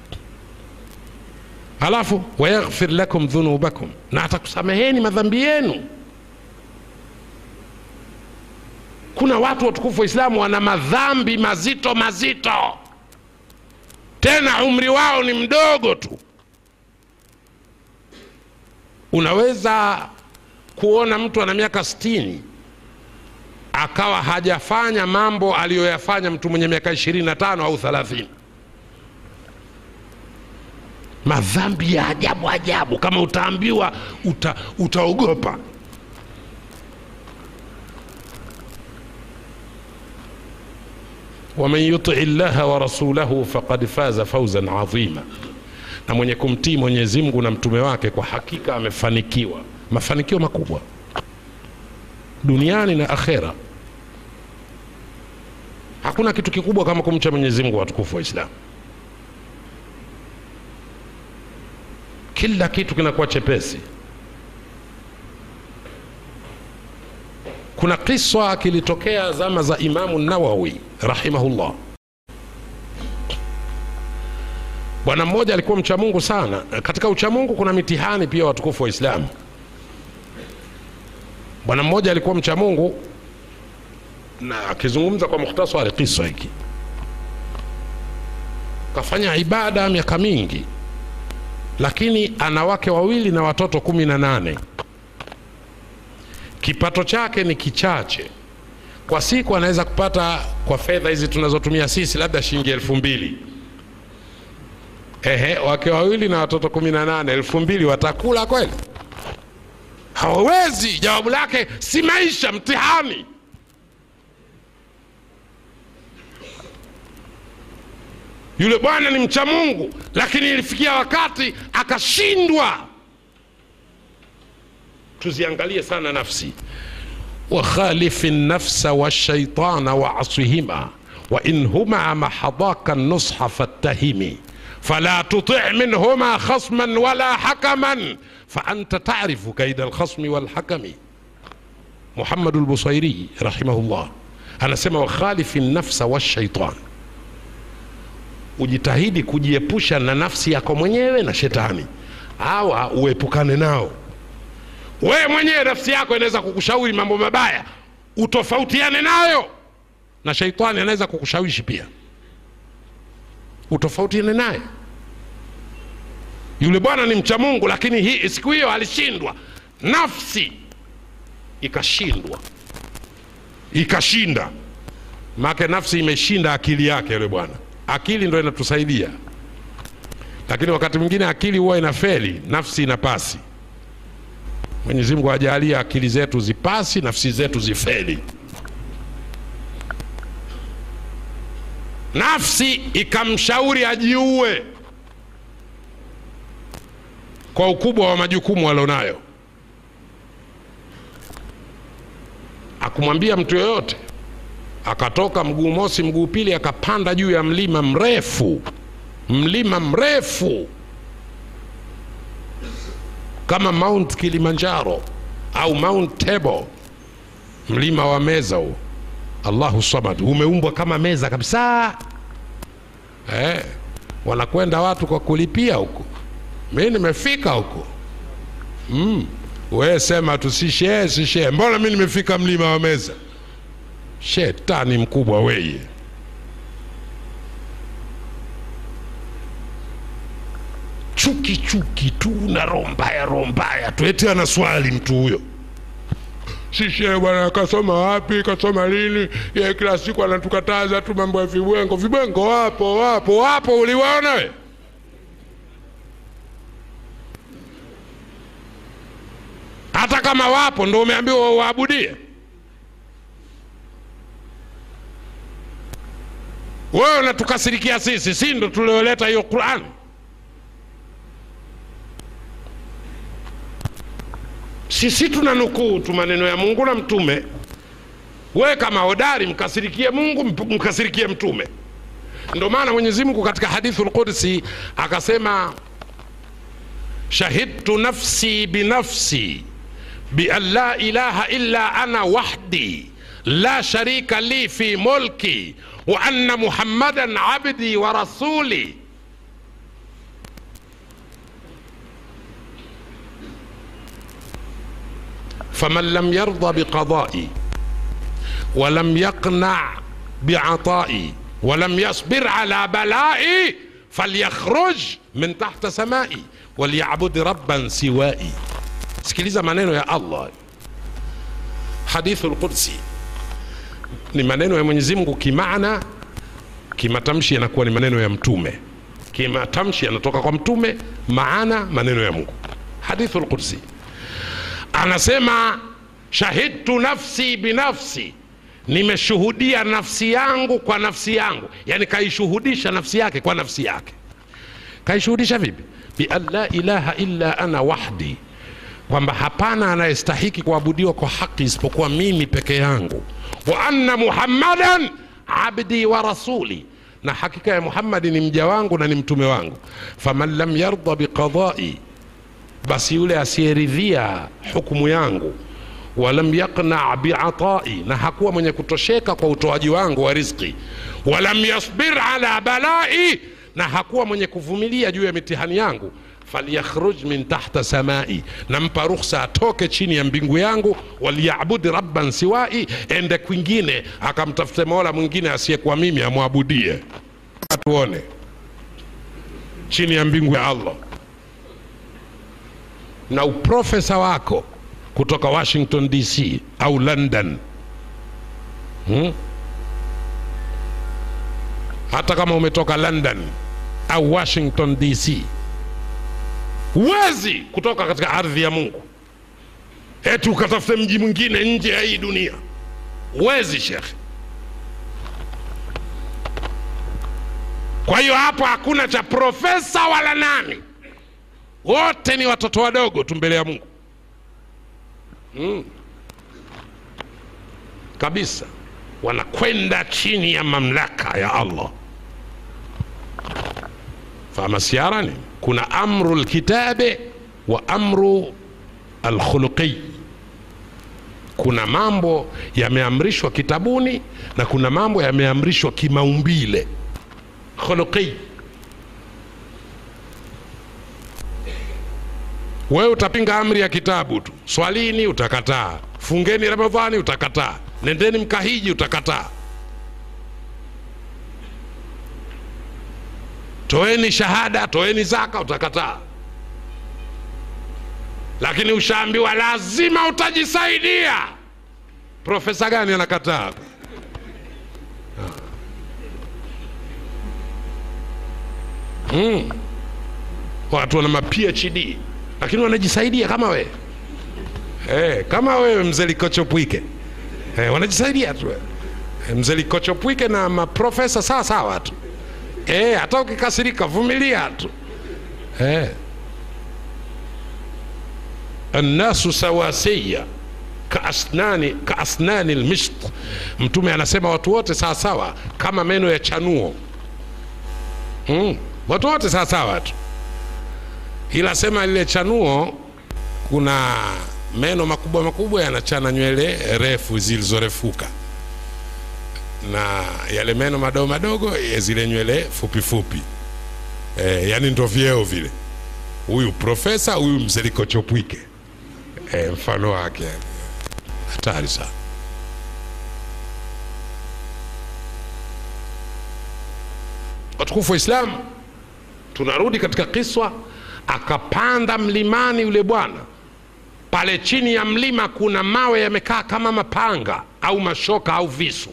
halafu wayaghfir lakum dhunubakum na atakusameheni madhambi yenu kuna watu watukufu waislamu wana madhambi mazito mazito tena umri wao ni mdogo tu unaweza kuona mtu ana miaka sitini akawa hajafanya mambo aliyoyafanya mtu mwenye miaka ishirini na tano au thelathini madhambi ya ajabu ajabu kama utaambiwa uta, utaogopa waman yutii llaha wa rasulahu faqad faza fauzan adhima na mwenye kumtii mwenyezi mungu na mtume wake kwa hakika amefanikiwa mafanikio makubwa duniani na akhera hakuna kitu kikubwa kama kumcha mwenyezi mungu watukufu wa islamu kila kitu kinakuwa chepesi kuna kiswa kilitokea zama za imamu nawawi rahimahullah bwana mmoja alikuwa mcha mungu sana katika uchamungu kuna mitihani pia watukufu wa islamu bwana mmoja alikuwa mcha mungu na akizungumza kwa mukhtasari kisa hiki kafanya ibada miaka mingi lakini ana wake wawili na watoto kumi na nane kipato chake ni kichache kwa siku anaweza kupata kwa fedha hizi tunazotumia sisi labda shilingi elfu mbili ehe wake wawili na watoto kumi na nane elfu mbili watakula kweli hawawezi jawabu lake si maisha mtihani yule bwana ni mcha mungu lakini ilifikia wakati akashindwa tuziangalie sana nafsi wakhalifi nafsa washaitana waasihima wain huma mahadaka nusha fattahimi fala tuti minhuma khasman wala hakaman faanta tarifu kaida alkhasmi walhakami muhamadu lbusairi rahimahullah anasema wakhalifi nafsa washaitan ujitahidi kujiepusha na nafsi yako mwenyewe na shetani hawa uepukane nao wewe mwenyewe nafsi yako inaweza kukushauri mambo mabaya utofautiane nayo na sheitani anaweza kukushawishi pia utofautiane naye yule bwana ni mcha mungu lakini hii siku hiyo alishindwa nafsi ikashindwa ikashinda make nafsi imeshinda akili yake yule bwana akili ndo inatusaidia lakini wakati mwingine akili huwa ina feli nafsi ina pasi mwenyezi mungu ajalie akili zetu zipasi nafsi zetu zifeli nafsi ikamshauri ajiue kwa ukubwa wa majukumu alionayo akumwambia mtu yoyote akatoka mguu mosi mguu pili akapanda juu ya mlima mrefu mlima mrefu kama mount kilimanjaro au mount table mlima wa meza huo allahu samad umeumbwa kama meza kabisa eh, wanakwenda watu kwa kulipia huko mi nimefika huko mm. we sema tu sishee sishee mbona mi nimefika mlima wa meza shetani mkubwa weye chuki chuki tu na roho mbaya roho mbaya tu eti ana swali mtu huyo sishe bwana kasoma wapi kasoma lini ye kila siku anatukataza tu mambo ya vibwengo vibwengo wapo wapo wapo uliwaona we hata kama wapo ndo umeambiwa waabudie wewe unatukasirikia sisi si ndo tulioleta hiyo quran sisi tuna nukuu tu maneno ya mungu na mtume wewe kama hodari mkasirikie mungu mp- mkasirikie mtume ndo maana mwenyezi mungu katika hadithu lqudsi akasema shahidtu nafsi binafsi bian la ilaha illa ana wahdi la sharika li fi mulki wa anna muhammadan abdi wa rasuli faman lam yarda biqadai walam yaqna biatai walam yasbir ala balai falyakhruj min tahta samai walyabud rabban siwai sikiliza maneno ya allah hadithu lqudsi ni maneno ya mwenyezi mungu kimaana kimatamshi yanakuwa ni maneno ya mtume kimatamshi yanatoka kwa mtume maana maneno ya mungu hadithu lqudsi anasema shahidtu nafsi binafsi nimeshuhudia nafsi yangu kwa nafsi yangu yani kaishuhudisha nafsi yake kwa nafsi yake kaishuhudisha vipi bian la ilaha illa ana wahdi kwamba hapana anayestahiki kuabudiwa kwa haki isipokuwa mimi peke yangu wa anna muhammadan abdi wa rasuli na hakika ya muhammadi ni mja wangu na ni mtume wangu faman lam yarda biqadai basi yule asiyeridhia hukumu yangu walam yaqna biatai na hakuwa mwenye kutosheka kwa utoaji wangu wa rizki walam yasbir ala balai na hakuwa mwenye kuvumilia juu ya mitihani yangu falyakhruj min tahta samai nampa rukhsa atoke chini ya mbingu yangu walyabud rabban siwai ende kwingine akamtafute mola mwingine asiyekuwa mimi amwabudie tuone chini ya mbingu ya allah na uprofesa wako kutoka washington dc au london hmm? hata kama umetoka london au washington dc huwezi kutoka katika ardhi ya mungu eti ukatafute mji mwingine nje ya hii dunia huwezi shekhe kwa hiyo hapo hakuna cha profesa wala nani wote ni watoto wadogo tu mbele ya mungu mm. kabisa wanakwenda chini ya mamlaka ya allah famasiarani kuna amru lkitabe wa amru alkhuluqi kuna mambo yameamrishwa kitabuni na kuna mambo yameamrishwa kimaumbile khuluqi wewe utapinga amri ya kitabu tu swalini utakataa fungeni ramadhani utakataa nendeni mkahiji utakataa toeni shahada toeni zaka utakataa lakini ushaambiwa lazima utajisaidia profesa gani anakataa hmm. watu wana ma phd lakini wanajisaidia kama wewe hey, kama wewe mzee likochopwike hey, wanajisaidia tu hey, mzee likochopwike na maprofesa sawa sawa tu hey, hata ukikasirika vumilia tu hey. annasu sawasiya kaasnani kaasnani lmisht mtume anasema watu wote sawasawa kama meno ya chanuo mm. watu wote sawasawa tu ila sema lile chanuo kuna meno makubwa makubwa yanachana nywele refu zilizorefuka na yale meno madogo madogo ya zile nywele fupi fupi e, yani ndo vyeo vile huyu profesa huyu mzerikochopwike e, mfano wake hatari sana watukufu wa islamu tunarudi katika kiswa akapanda mlimani yule bwana pale chini ya mlima kuna mawe yamekaa kama mapanga au mashoka au visu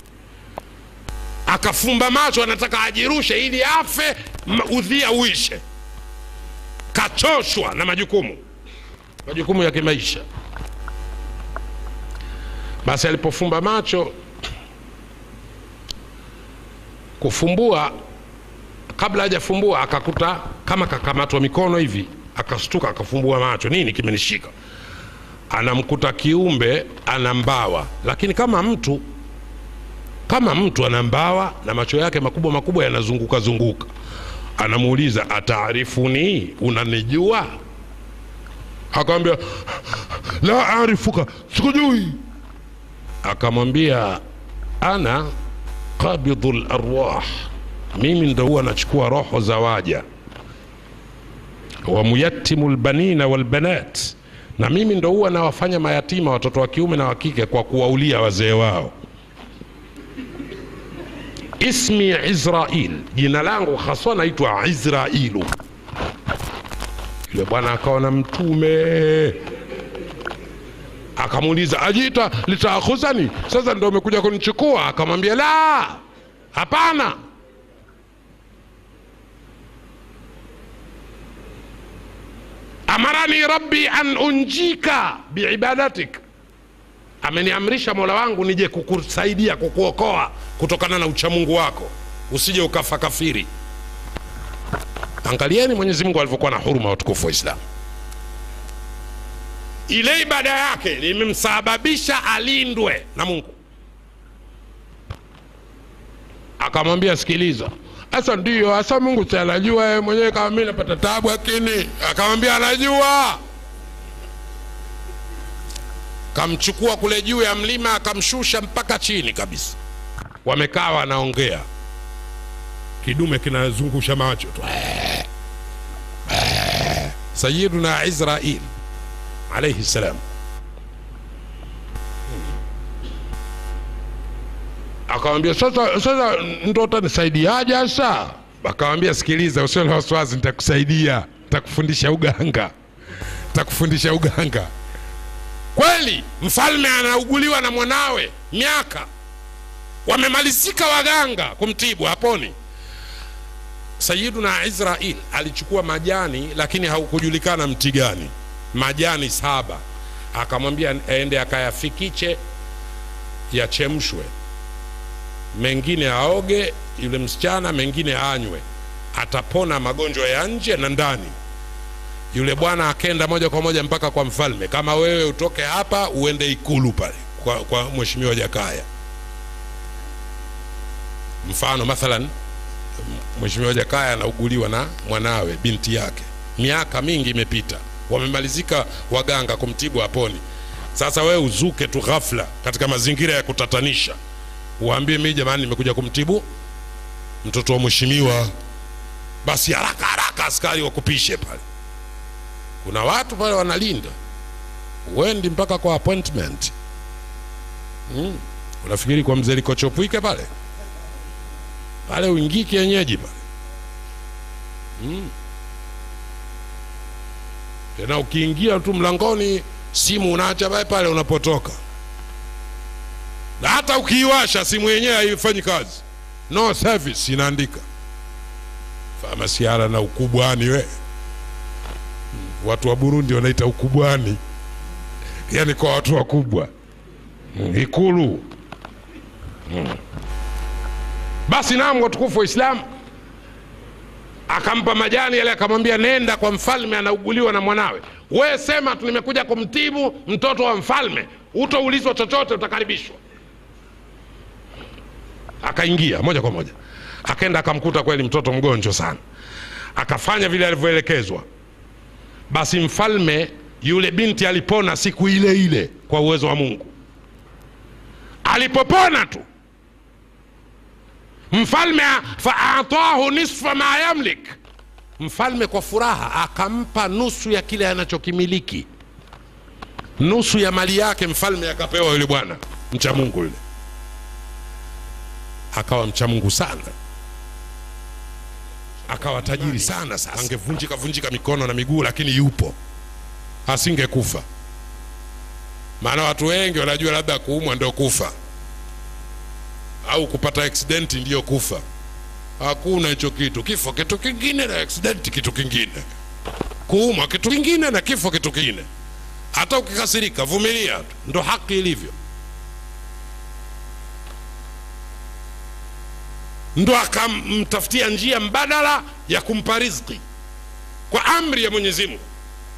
akafumba macho anataka ajirushe ili afe udhia uishe kachoshwa na majukumu majukumu ya kimaisha basi alipofumba macho kufumbua kabla hajafumbua akakuta kama kakamatwa mikono hivi akastuka akafumbua macho nini kimenishika anamkuta kiumbe ana mbawa lakini kama mtu kama mtu ana mbawa na macho yake makubwa makubwa yanazunguka zunguka anamuuliza ataarifuni unanijua akamwambia la arifuka sikujui akamwambia ana qabidhu larwah mimi ndo huwa nachukua roho za waja wamuyatimu lbanina walbanat na mimi ndo huwa nawafanya mayatima watoto wa kiume na wa kike kwa kuwaulia wazee wao ismi Israil, jina langu haswa naitwa Israilu. Yule bwana akaona mtume akamuuliza ajita litaakhuzani, sasa ndo umekuja kunichukua? Akamwambia la, hapana. amarani rabbi an unjika biibadatik, ameniamrisha mola wangu nije kukusaidia kukuokoa kutokana na uchamungu wako, usije ukafa kafiri. Angalieni Mwenyezi Mungu alivyokuwa na huruma watukufu wa Islamu. Ile ibada yake limemsababisha alindwe na Mungu. Akamwambia, sikiliza, sasa ndiyo hasa Mungu si anajua yeye mwenyewe kama mimi napata tabu, lakini akamwambia anajua. Kamchukua kule juu ya mlima akamshusha mpaka chini kabisa, wamekaa wanaongea, kidume kinazungusha macho tu Sayyiduna Israil alayhi salam akamwambia sasa, sasa ndo utanisaidiaje sasa? Akamwambia sikiliza, usio na wasiwasi, nitakusaidia, nitakufundisha uganga, nitakufundisha uganga. Kweli mfalme anauguliwa na mwanawe miaka, wamemalizika waganga kumtibu, haponi. Sayyiduna Israil alichukua majani, lakini haukujulikana mti gani, majani saba, akamwambia aende akayafikiche yachemshwe mengine aoge yule msichana, mengine anywe, atapona magonjwa ya nje na ndani. Yule bwana akenda moja kwa moja mpaka kwa mfalme, kama wewe utoke hapa uende ikulu pale kwa, kwa mheshimiwa Jakaya. Mfano mathalan, mheshimiwa Jakaya anauguliwa na mwanawe, binti yake, miaka mingi imepita, wamemalizika waganga kumtibu aponi. Sasa wewe uzuke tu ghafla katika mazingira ya kutatanisha uambie mimi jamani, nimekuja kumtibu mtoto wa mheshimiwa. Basi haraka haraka askari wakupishe pale. Kuna watu pale wanalinda, uendi mpaka kwa appointment mm. Unafikiri kwa mzee Likochopwike pale pale uingii kienyeji pale mm. Tena ukiingia tu mlangoni, simu unaacha pale pale unapotoka na hata ukiiwasha simu yenyewe haifanyi kazi, no service inaandika famasiara na ukubwani. We watu wa Burundi wanaita ukubwani, yani kwa watu wakubwa mm, Ikulu mm. Basi naam, watukufu wa Islamu, akampa majani yale, akamwambia nenda kwa mfalme, anauguliwa na mwanawe. We sema tu nimekuja kumtibu mtoto wa mfalme, utoulizwa chochote, utakaribishwa akaingia moja kwa moja, akaenda akamkuta kweli mtoto mgonjwa sana, akafanya vile alivyoelekezwa. Basi mfalme yule binti alipona siku ile ile kwa uwezo wa Mungu. Alipopona tu mfalme faatahu nisfa ma yamlik, mfalme kwa furaha akampa nusu ya kile anachokimiliki, nusu ya mali yake mfalme akapewa yule bwana mcha Mungu yule akawa mcha Mungu sana, akawa tajiri sana. Sasa angevunjika vunjika mikono na miguu, lakini yupo, asingekufa. Maana watu wengi wanajua labda kuumwa ndio kufa au kupata aksidenti ndiyo kufa. Hakuna hicho kitu. Kifo kitu kingine na aksidenti kitu kingine, kuumwa kitu kingine na kifo kitu kingine. Hata ukikasirika, vumilia tu, ndo haki ilivyo. ndo akamtafutia njia mbadala ya kumpa riziki kwa amri ya Mwenyezi Mungu.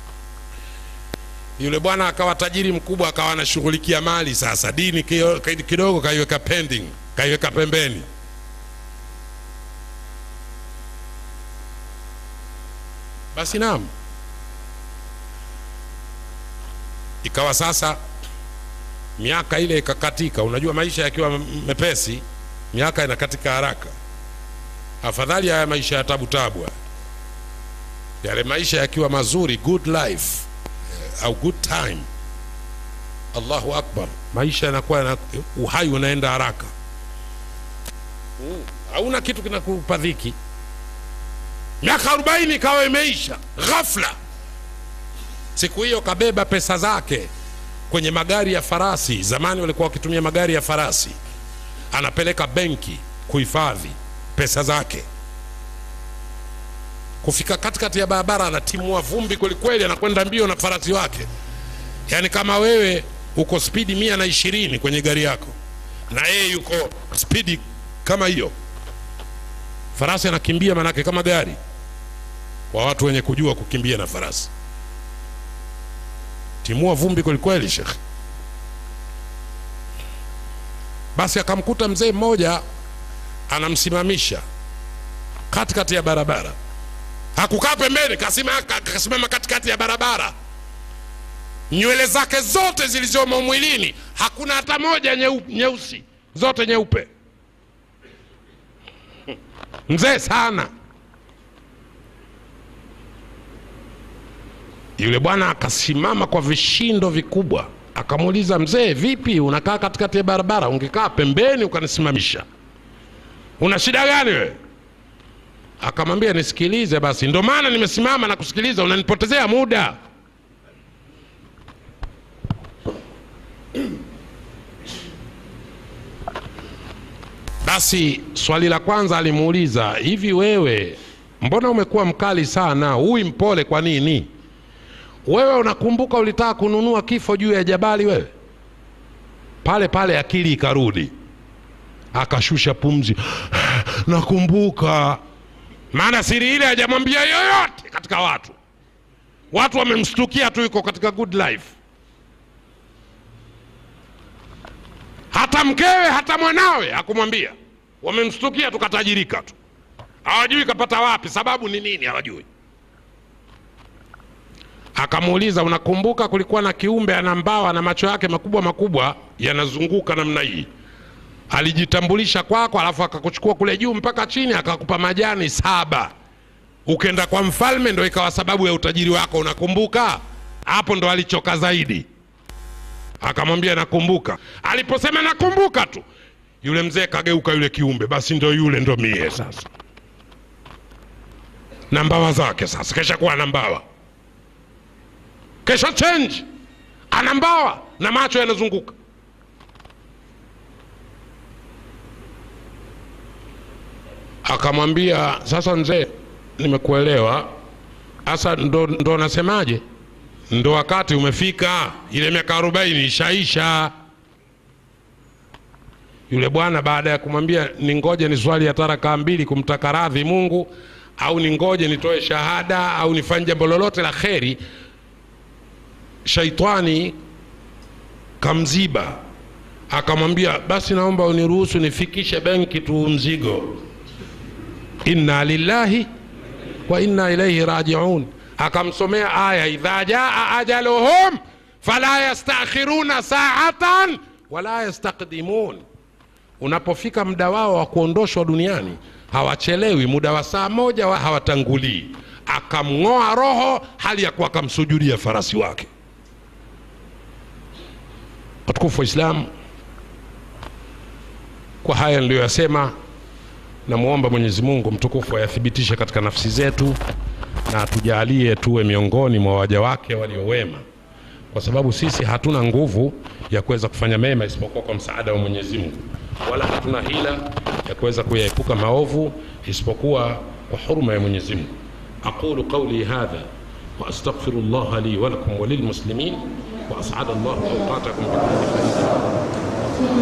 Yule bwana akawa tajiri mkubwa, akawa anashughulikia mali. Sasa dini kidogo kaiweka pending, kaiweka pembeni. Basi naam, ikawa sasa miaka ile ikakatika. Unajua maisha yakiwa mepesi miaka inakatika haraka. Afadhali haya maisha ya tabu tabu, yale maisha yakiwa mazuri, good life au good time. Allahu akbar, maisha yanakuwa na uhai unaenda haraka. Mm. hauna kitu kinakupa dhiki miaka arobaini ikawa imeisha ghafla siku hiyo kabeba pesa zake kwenye magari ya farasi zamani walikuwa wakitumia magari ya farasi anapeleka benki kuhifadhi pesa zake kufika katikati ya barabara anatimua vumbi kwelikweli anakwenda mbio na farasi wake yaani kama wewe uko spidi mia na ishirini kwenye gari yako na yeye yuko spidi kama hiyo farasi anakimbia manake kama gari kwa watu wenye kujua kukimbia na farasi timua vumbi kwelikweli shekhe basi akamkuta mzee mmoja anamsimamisha katikati ya barabara hakukaa pembeni kasima- ka- kasimama katikati ya barabara nywele zake zote zilizomo mwilini hakuna hata moja nyeu- nyeusi zote nyeupe mzee sana yule bwana akasimama kwa vishindo vikubwa akamuuliza mzee vipi unakaa katikati ya barabara ungekaa pembeni ukanisimamisha una shida gani wewe akamwambia nisikilize basi ndo maana nimesimama na kusikiliza unanipotezea muda basi swali la kwanza alimuuliza hivi wewe mbona umekuwa mkali sana huyu mpole kwa nini wewe unakumbuka ulitaka kununua kifo juu ya jabali wewe pale pale akili ikarudi akashusha pumzi nakumbuka maana siri ile hajamwambia yoyote katika watu watu wamemstukia tu yuko katika good life hata mkewe hata mwanawe hakumwambia wamemstukia tu katajirika tu hawajui kapata wapi sababu ni nini hawajui akamuuliza unakumbuka kulikuwa na kiumbe ana mbawa na macho yake makubwa makubwa yanazunguka namna hii alijitambulisha kwako alafu akakuchukua kule juu mpaka chini akakupa majani saba ukenda kwa mfalme ndo ikawa sababu ya utajiri wako unakumbuka hapo ndo alichoka zaidi akamwambia nakumbuka aliposema nakumbuka tu yule mzee kageuka yule kiumbe basi ndo yule ndo mie sasa na mbawa zake sasa kesha kuwa na mbawa kesha change ana mbawa na macho yanazunguka akamwambia sasa mzee nimekuelewa sasa ndo, ndo nasemaje ndo wakati umefika ile miaka arobaini ishaisha yule bwana baada ya kumwambia ningoje ni swali ya taraka mbili kumtaka radhi mungu au ningoje nitoe shahada au nifanye jambo lolote la kheri shaitani kamziba akamwambia basi naomba uniruhusu nifikishe benki tu mzigo inna lillahi wa inna ilaihi rajiun akamsomea aya idha jaa ajaluhum fala yastakhiruna saatan wala yastaqdimun unapofika muda wao wa kuondoshwa duniani hawachelewi muda wa saa moja wa hawatangulii akamng'oa roho hali ya kuwa akamsujudia farasi wake watukufu wa islamu kwa haya niliyoyasema namwomba mwenyezi mungu mtukufu ayathibitishe katika nafsi zetu na atujalie tuwe miongoni mwa waja wake waliowema kwa sababu sisi hatuna nguvu ya kuweza kufanya mema isipokuwa kwa msaada wa mwenyezi mungu wala hatuna hila ya kuweza kuyaepuka maovu isipokuwa kwa huruma ya mwenyezi mungu aqulu qauli hadha واستغفر الله لي ولكم وللمسلمين واسعد الله اوقاتكم بكل خير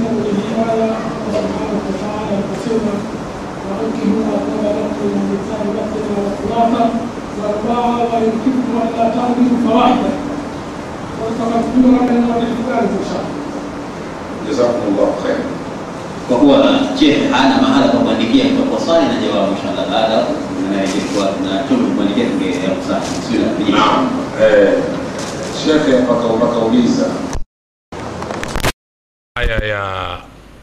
وأنكحوا ما طاب لكم من النساء مثنى وثلاثة وأربعة ويمكنكم ألا تعدلوا فواحدة وتمثلوا على الوجه الثالث إن شاء الله. jazakumullahu khair kwa kuwa Sheikh hana mahala pa kuandikia kwa swali na jawabu inshallah baada na na chombo kuandikia tungeelewa sana bismillah naam eh, shekhe mpaka pakauliza aya ya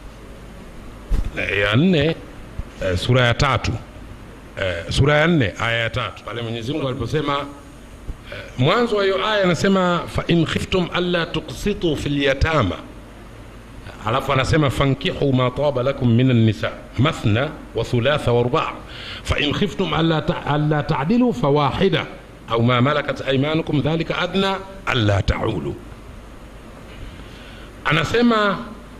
ya nne eh, sura ya tatu eh, sura ya nne aya ya tatu pale mwenyezi mungu aliposema eh, mwanzo wa hiyo aya anasema fa in khiftum alla tuksitu fi lyatama alafu anasema fankihu ma taba lakum min annisa mathna wa thulatha wa rubaa fain khiftum alla ta- alla tadilu fawahida au ma malakat aimanukum dhalika adna alla taulu anasema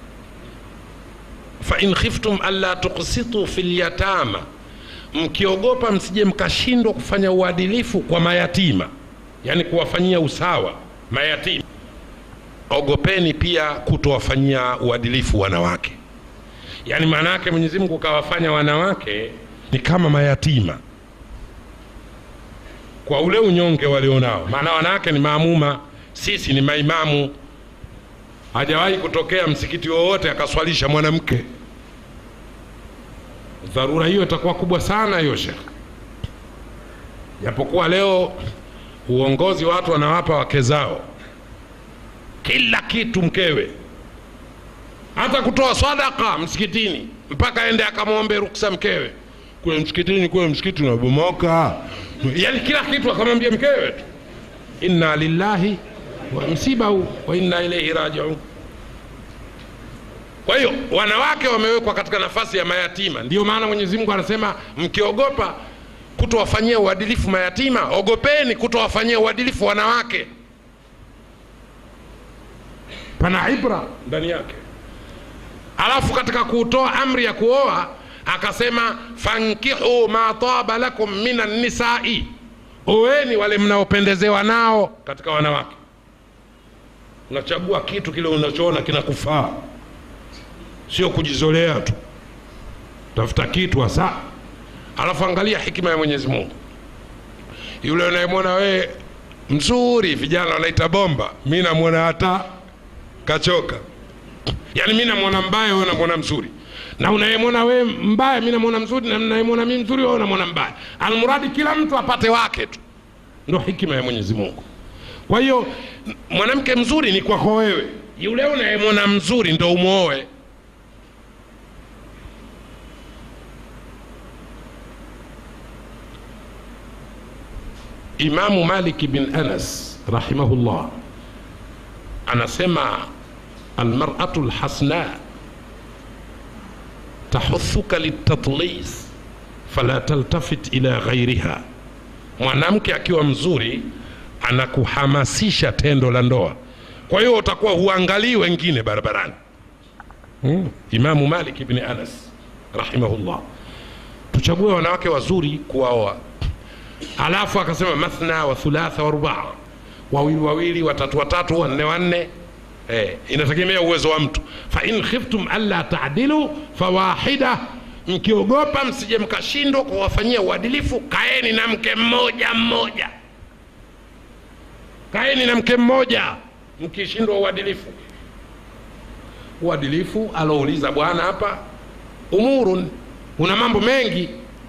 fain khiftum alla tuksitu fi lyatama mkiogopa msije mkashindwa kufanya uadilifu kwa mayatima yani kuwafanyia usawa mayatima ogopeni pia kutowafanyia uadilifu wanawake yaani maana yake mwenyezi mungu kawafanya wanawake ni kama mayatima kwa ule unyonge walionao maana wanawake ni maamuma sisi ni maimamu hajawahi kutokea msikiti wowote akaswalisha mwanamke dharura hiyo itakuwa kubwa sana hiyo shekh japokuwa leo uongozi watu wanawapa wake zao kila kitu mkewe hata kutoa sadaka msikitini mpaka aende akamwombe ruksa mkewe kule msikitini kule msikiti unabomoka yani kila kitu akamwambia mkewe tu inna lillahi wa msiba huu wa inna ilaihi rajiun kwa hiyo wanawake wamewekwa katika nafasi ya mayatima ndio maana mwenyezi mungu anasema mkiogopa kutowafanyia uadilifu mayatima ogopeni kutowafanyia uadilifu wanawake pana ibra ndani yake alafu katika kutoa amri ya kuoa akasema fankihu ma taba lakum min annisai oweni wale mnaopendezewa nao katika wanawake unachagua kitu kile unachoona kinakufaa sio kujizolea tu tafuta kitu hasa alafu angalia hikima ya mwenyezi mungu yule unayemwona wee mzuri vijana wanaita bomba mi namwona hata kachoka yaani mi namwona mbaya wewe namwona mzuri na unayemwona we mbaya mi namwona mzuri na unayemwona mi mzuri wewe unamwona mbaya almuradi kila mtu apate wake tu ndo hikima ya mwenyezi mungu kwa hiyo m- mwanamke mzuri ni kwako wewe yule unayemwona mzuri ndo umwoe imamu maliki bin anas rahimahullah anasema almaratu lhasna tahuthuka litatlis fala taltafit ila ghairiha mwanamke akiwa mzuri anakuhamasisha tendo la ndoa kwa hiyo utakuwa huangalii wengine barabarani hmm. imamu malik ibni anas rahimahullah tuchague wanawake wazuri kuwaoa alafu akasema mathna wa thulatha wa rubaa wawili wawili watatu watatu wanne wanne eh, inategemea uwezo wa mtu fain khiftum alla tadilu fawahida mkiogopa msije mkashindwa kuwafanyia uadilifu kaeni na mke mmoja mmoja kaeni na mke mmoja mkishindwa uadilifu uadilifu alouliza bwana hapa umurun una mambo mengi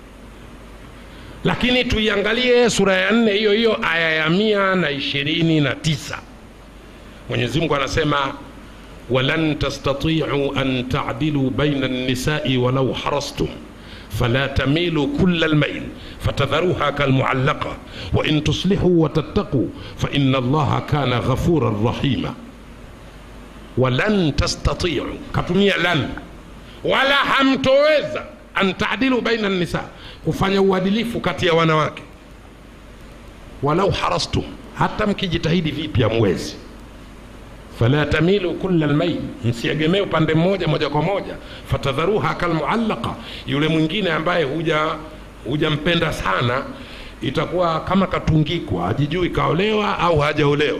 lakini tuiangalie sura ya nne hiyo hiyo aya ya mia na ishirini na tisa mwenyezi mungu anasema walan tastatiu an tadilu baina nisai walau harastum فلا تميلوا كل الميل فتذروها كالمعلقة وإن تصلحوا وتتقوا فإن الله كان غفورا رحيما ولن تستطيعوا كتمية لن ولا hamtoweza an tadilu baina nisa kufanya uadilifu kati ya wanawake walau harastum hata mkijitahidi vipi hamwezi fala tamilu kula lmail msiegemee upande mmoja moja kwa moja fatadharuha kalmuallaqa yule mwingine ambaye huja hujampenda sana itakuwa kama katungikwa hajijui kaolewa au hajaolewa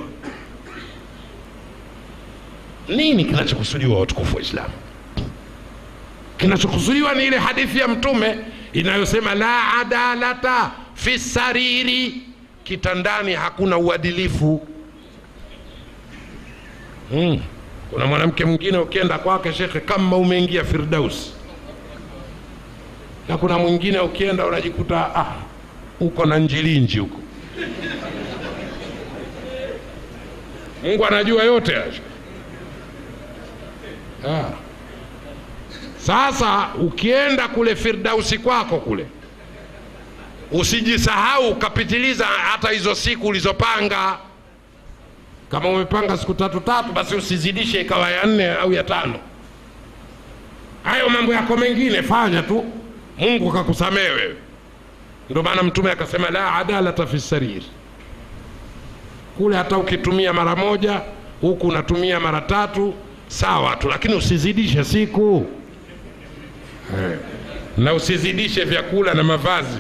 nini kinachokusudiwa watukufu wa islamu kinachokusudiwa ni ile hadithi ya mtume inayosema la adalata fi sariri kitandani hakuna uadilifu mm. kuna mwanamke mwingine ukienda kwake shekhe kama umeingia firdaus na kuna mwingine ukienda unajikuta ah, uko na njilinji huko mungu anajua yote hayo ah. sasa ukienda kule firdausi kwako kule usijisahau ukapitiliza hata hizo siku ulizopanga kama umepanga siku tatu tatu basi usizidishe ikawa ya nne au ya tano hayo mambo yako mengine fanya tu mungu akakusamehe wewe ndio maana mtume akasema la adalata fi sarir kule hata ukitumia mara moja huku unatumia mara tatu sawa tu lakini usizidishe siku eh. na usizidishe vyakula na mavazi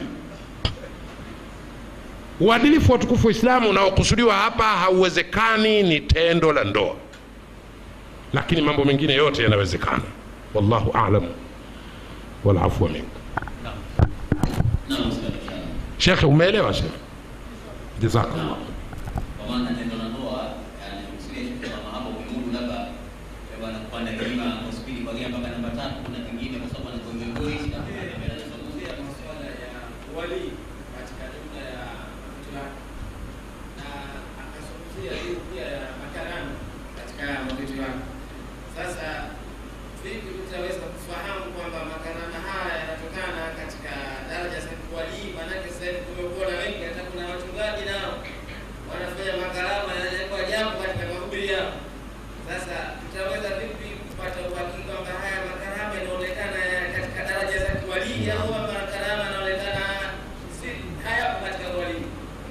uadilifu wa tukufu Uislamu unaokusudiwa hapa hauwezekani, ni tendo la ndoa, lakini mambo mengine yote yanawezekana. Wallahu a'lam wal afwa minkum. Naam, Ustadh, inshallah. Shekhe, umeelewa shekhe? Jazakallah. Kwa maana tendo la ndoa alikusudia shekhe kama hapo umemudu labda eh, bwana kupanda kilima kwa spidi kuanzia mpaka namba tatu kuna kingine kwa sababu anakuwa egoist na Anazungumzia masuala ya wali katika jumla ya mtu wake na akazungumzia hiyo pia ya makarama katika mavitu yake. Sasa vipi tutaweza kufahamu kwamba makarama haya yanatokana katika daraja za kuwalii? Maanake sasa hivi kumekuwa na wengi, hata kuna wachungaji nao wanafanya makarama yanawekwa jambo katika mahubiri yao. Sasa tutaweza vipi kupata uhakika kwamba haya makarama yanaonekana ya- katika daraja za kiwalii au kwamba makarama yanaonekana si hayapo katika uwalii?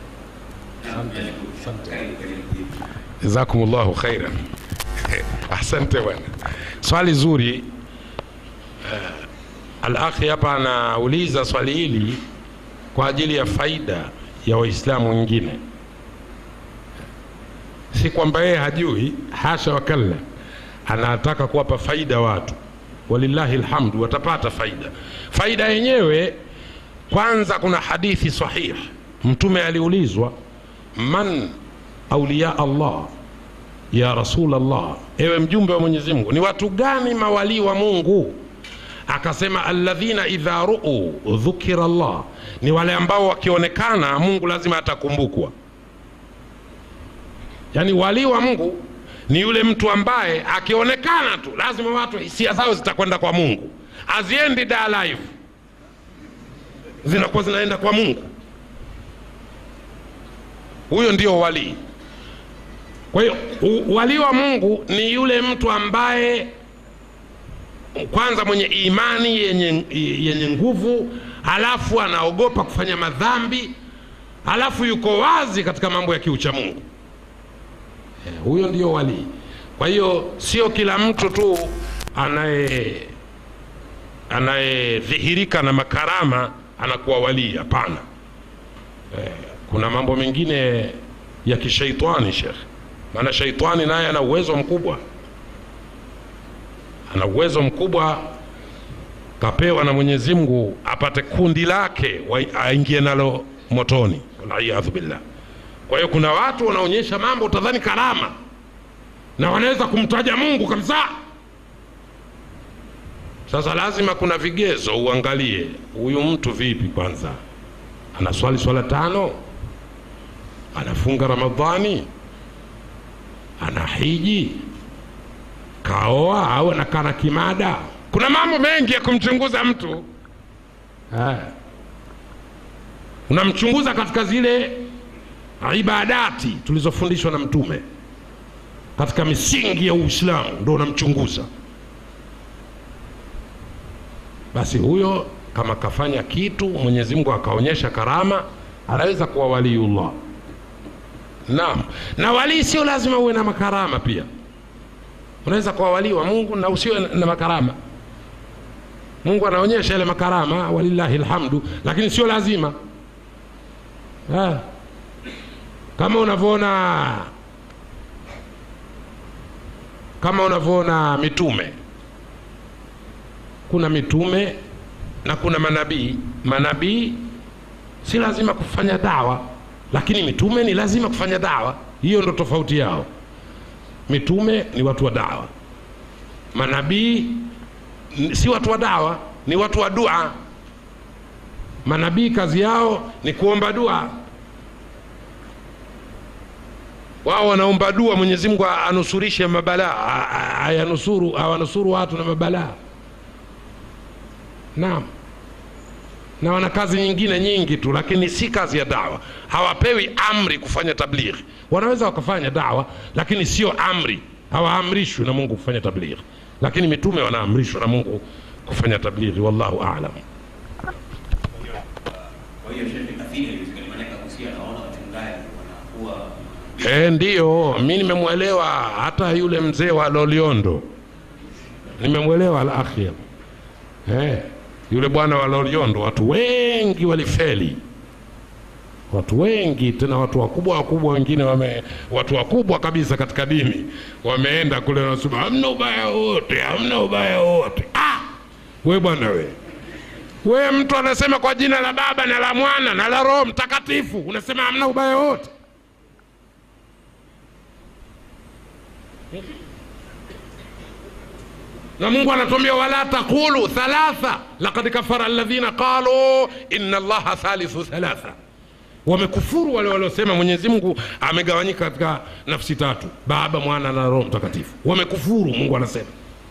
karibu karibu. Jazakumullahu khairan. Asante bwana, swali zuri. Uh, al-akhi hapa anauliza swali hili kwa ajili ya faida ya Waislamu wengine, si kwamba yeye hajui, hasha wakalla, anataka kuwapa faida watu. Walillahi alhamdu, watapata faida. Faida yenyewe kwanza, kuna hadithi sahih, Mtume aliulizwa man auliya Allah ya rasul Allah, ewe mjumbe wa Mwenyezi Mungu, ni watu gani mawalii wa Mungu? Akasema alladhina idha ruu dhukira Allah, ni wale ambao wakionekana Mungu lazima atakumbukwa. Yaani walii wa Mungu ni yule mtu ambaye akionekana tu lazima watu hisia zao zitakwenda kwa Mungu, haziendi da live, zinakuwa zinaenda kwa Mungu. Huyo ndio walii. Kwa hiyo u- walii wa Mungu ni yule mtu ambaye kwanza mwenye imani yenye, yenye nguvu, halafu anaogopa kufanya madhambi, halafu yuko wazi katika mambo ya kiucha Mungu. Eh, Huyo ndio walii. Kwa hiyo sio kila mtu tu anaye anayedhihirika na makarama anakuwa walii. Hapana, eh, kuna mambo mengine ya kishaitani shekhe maana shaitani naye ana uwezo mkubwa ana uwezo mkubwa kapewa na mwenyezi mungu apate kundi lake wa- aingie nalo motoni waliyadhu billah kwa hiyo kuna watu wanaonyesha mambo utadhani karama na wanaweza kumtaja mungu kabisa sasa lazima kuna vigezo uangalie huyu mtu vipi kwanza anaswali swala tano anafunga ramadhani ana hiji kaoa au anakaa na kimada kuna mambo mengi ya kumchunguza mtu Eh. unamchunguza katika zile ibadati tulizofundishwa na mtume katika misingi ya uislamu ndo unamchunguza basi huyo kama kafanya kitu mwenyezi mungu akaonyesha karama anaweza kuwa waliullah Naam, na walii sio lazima uwe na makarama pia. Unaweza kuwa walii wa Mungu na usiwe na- na makarama. Mungu anaonyesha ile makarama, walillahi alhamdu, lakini sio lazima ha. Kama unavyoona kama unavyoona mitume, kuna mitume na kuna manabii. Manabii si lazima kufanya dawa lakini mitume ni lazima kufanya dawa hiyo ndo tofauti yao mitume ni watu wa dawa manabii n- si watu wa dawa ni watu wa dua manabii kazi yao ni kuomba dua wao wanaomba dua mwenyezi mungu anusurishe mabalaa a- a- ayanusuru awanusuru watu na mabalaa naam na wana kazi nyingine nyingi tu lakini si kazi ya dawa hawapewi amri kufanya tablighi wanaweza wakafanya dawa lakini sio amri hawaamrishwi na mungu kufanya tablighi lakini mitume wanaamrishwa na mungu kufanya tablighi wallahu alam Kwa hiyo shehe kafiri haiwezekani, maana kagusia naona wachungaji wanakuwa E, ndiyo mi nimemwelewa hata yule mzee wa Loliondo nimemwelewa al-akhir. E, yule bwana wa Loliondo, watu wengi walifeli, watu wengi tena, watu wakubwa wakubwa, wengine wame, watu wakubwa kabisa katika dini wameenda kule, wanasema hamna ubaya wote, hamna ubaya wote. Ah, we bwana we we, mtu anasema kwa jina la Baba na la Mwana na la Roho Mtakatifu, unasema hamna ubaya wote. na mungu anatuambia wala taqulu thalatha lakad kafara alladhina qalu inna allaha thalithu thalatha wamekufuru wale waliosema mwenyezi mungu amegawanyika katika nafsi tatu baba mwana na roho mtakatifu wamekufuru mungu anasema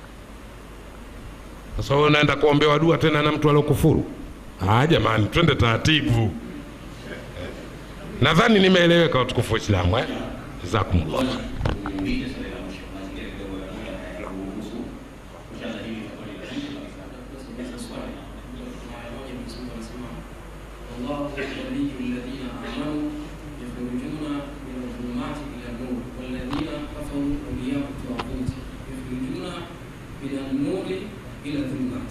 sasa wewe unaenda kuombewa dua tena na mtu aliokufuru ah jamani twende taratibu nadhani nimeeleweka watukufu waislamu eh? jazakumullah kuuliza swali la mwisho, mazingira kidogo ya muda hayaruhusu. Inshallah hili litakuwa ni la mwisho kabisa. الله ولي الذين آمنوا يخرجون من الظلمات إلى النور والذين كفروا أولياء الطاغوت يخرجون من النور إلى الظلمات.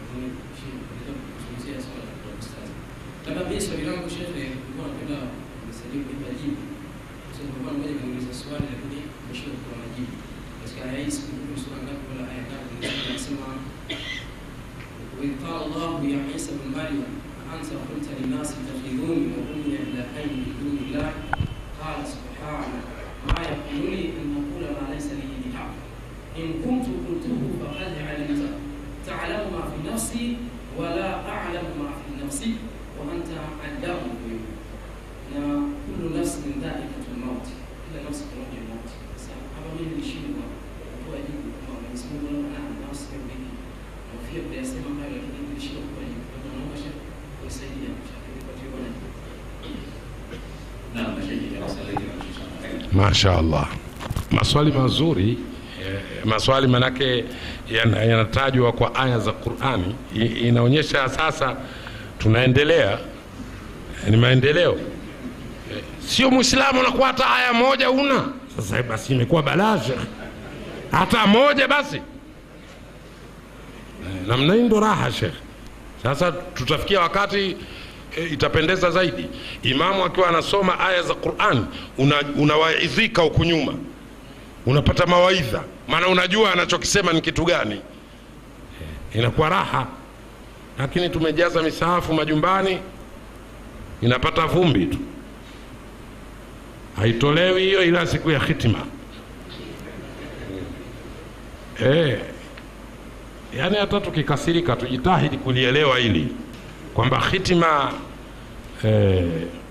Labda mimi swali langu shekhe, nilikuwa napenda nisalimu kunipa jibu. Kwa sababu kwa mmoja kaniuliza swali lakini nimeshindwa kutoa majibu. Katika aya hii sikumbuki ni sura ngapi wala aya ngapi, inasema وإذ قال الله يا عيسى بن مريم أأنت قلت للناس اتخذوني وأمي إلهين من دون الله قال سبحانك ما يكون لي أن أقول ما ليس لي بحق إن كنت قلته فقد علمت تعلم ما في نفسي ولا أعلم ما في نفسي وأنت علام الغيوب na kullu nafsin dha'iqatul maut, kila nafsi pamoja na mauti. Sasa hapa mimi nilishindwa kutoa jibu kwamba Mwenyezi Mungu anaona nafsi ya vipi Nahofia kuyasema hayo lakini nilishindwa kutoa jibu. Kwa hivyo naomba Sheikh kunisaidia Sheikh nipatie bwana. Naam, mashehe, darasa letu limeisha. Masha Allah, maswali mazuri eh, maswali manake yana- yanatajwa kwa aya za Qurani, I- inaonyesha sasa tunaendelea, ni maendeleo. Eh, Sio Muislamu unakuwa hata aya moja una sasa, basi imekuwa balaa shekhe, hata moja basi Eh, namna hii ndo raha shekhe. Sasa tutafikia wakati e, itapendeza zaidi imamu akiwa anasoma aya za Qur'an una, unawaidhika huku nyuma, unapata mawaidha, maana unajua anachokisema ni kitu gani. E, inakuwa raha, lakini tumejaza misahafu majumbani, inapata vumbi tu, haitolewi hiyo ila siku ya hitima. E, yaani hata tukikasirika tujitahidi kulielewa hili kwamba hitima eh,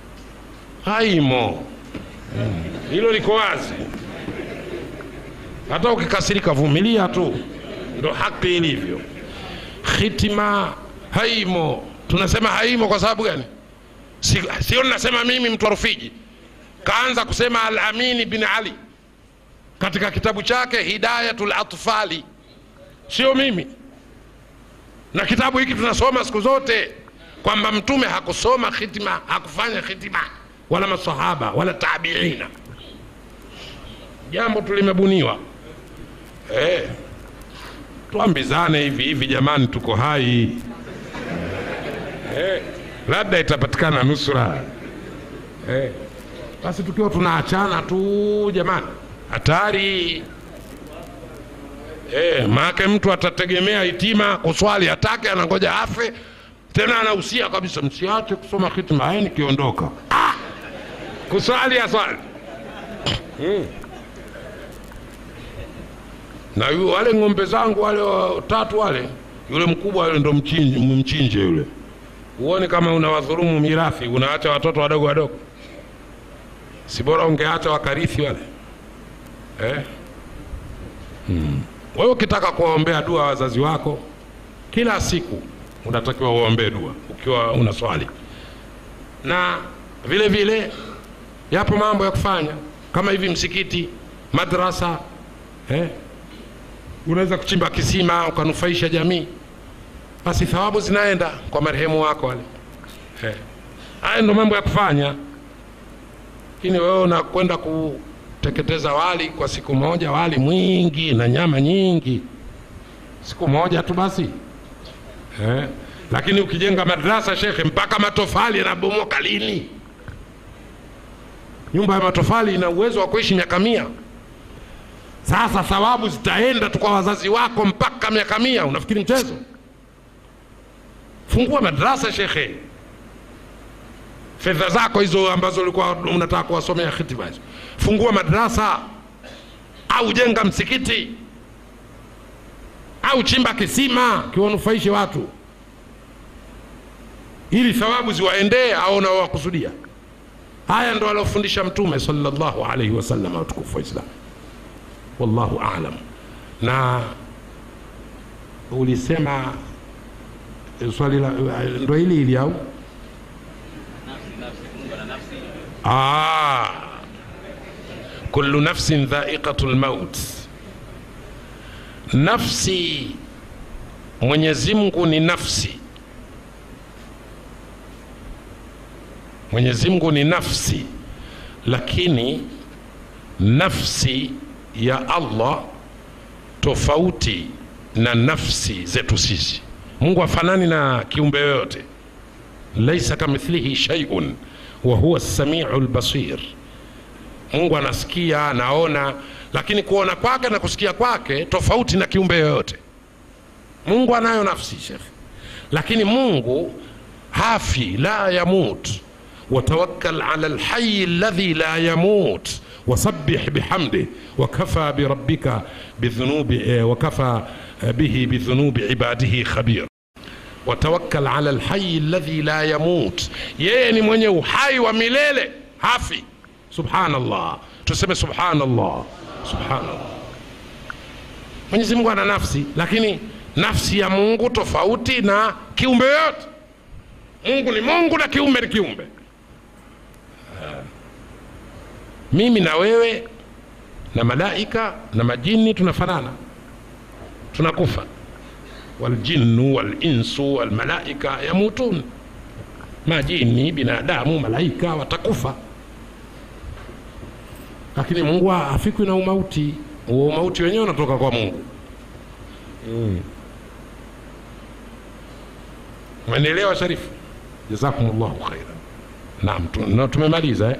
haimo Mm, hilo liko wazi. Hata ukikasirika vumilia tu, ndo haki ilivyo. Hitima haimo. Tunasema haimo kwa sababu gani? Si- Sio ninasema mimi mtu wa Rufiji, kaanza kusema Al-Amini bin Ali katika kitabu chake Hidayatul Atfali, sio mimi na kitabu hiki tunasoma siku zote kwamba mtume hakusoma khitima hakufanya khitima wala masahaba wala tabiina jambo tulimebuniwa eh, tuambizane hivi hivi jamani tuko hai eh, labda itapatikana nusura eh, basi tukiwa tunaachana tu jamani hatari Eh, maake mtu atategemea hitima kuswali atake, anangoja afe tena, anahusia kabisa msiache kusoma hitima. Haya, nikiondoka ah, kuswali aswali mm. na yu, wale ng'ombe zangu wale watatu wale, yule mkubwa yule ndo mchinje, mchinje yule, uone kama unawadhulumu mirathi, unaacha watoto wadogo wadogo, si bora ungeacha wakarithi wale eh? Wewe ukitaka kuwaombea dua wazazi wako kila siku unatakiwa uombee dua ukiwa una swali, na vile vile yapo mambo ya kufanya kama hivi msikiti, madrasa eh? unaweza kuchimba kisima ukanufaisha jamii basi thawabu zinaenda kwa marehemu wako wale Eh. haya ndo mambo ya kufanya lakini wewe unakwenda kuteketeza wali kwa siku moja wali mwingi na nyama nyingi siku moja tu basi eh. lakini ukijenga madrasa shekhe mpaka matofali yanabomoka lini nyumba ya matofali ina uwezo wa kuishi miaka mia sasa thawabu zitaenda tu kwa wazazi wako mpaka miaka mia unafikiri mchezo fungua madrasa shekhe fedha zako hizo ambazo ulikuwa unataka kuwasomea khitiba hizo fungua madrasa au jenga msikiti au chimba kisima kiwanufaishe watu ili thawabu ziwaendee au unaowakusudia haya ndo aliofundisha mtume sallallahu alaihi wasallam watukufu wa islam wallahu alam na ulisema eh, swali la eh, ndo hili hili au ah, kullu nafsin dhaiqatu lmaut nafsi mwenyezi mungu ni nafsi mwenyezi mungu ni nafsi lakini nafsi ya allah tofauti na nafsi zetu sisi mungu afanani na kiumbe yoyote laisa kamithlihi shaiun wa huwa samiu lbasir mungu anasikia anaona lakini kuona kwake na kusikia kwake tofauti na kiumbe yoyote mungu anayo nafsi shekhe lakini mungu hafi la yamut وتوكل على الحي الذي لا يموت وسبح بحمده وكفى بربك بذنوب eh, وكفى به بذنوب عباده خبير وتوكل على الحي الذي لا يموت yeye ni mwenye uhai wa milele hafi subhanallah tuseme subhanallah subhanallah mwenyezi mungu ana nafsi lakini nafsi ya mungu tofauti na kiumbe yote mungu ni mungu na kiumbe ni kiumbe mimi na wewe na malaika na majini tunafanana tunakufa waljinnu walinsu walmalaika yamutun majini binadamu malaika watakufa lakini mungu hafikwi na umauti huo umauti wenyewe unatoka kwa mungu mm. umenielewa sharifu jazakumullahu khaira naam tu- na tumemaliza eh?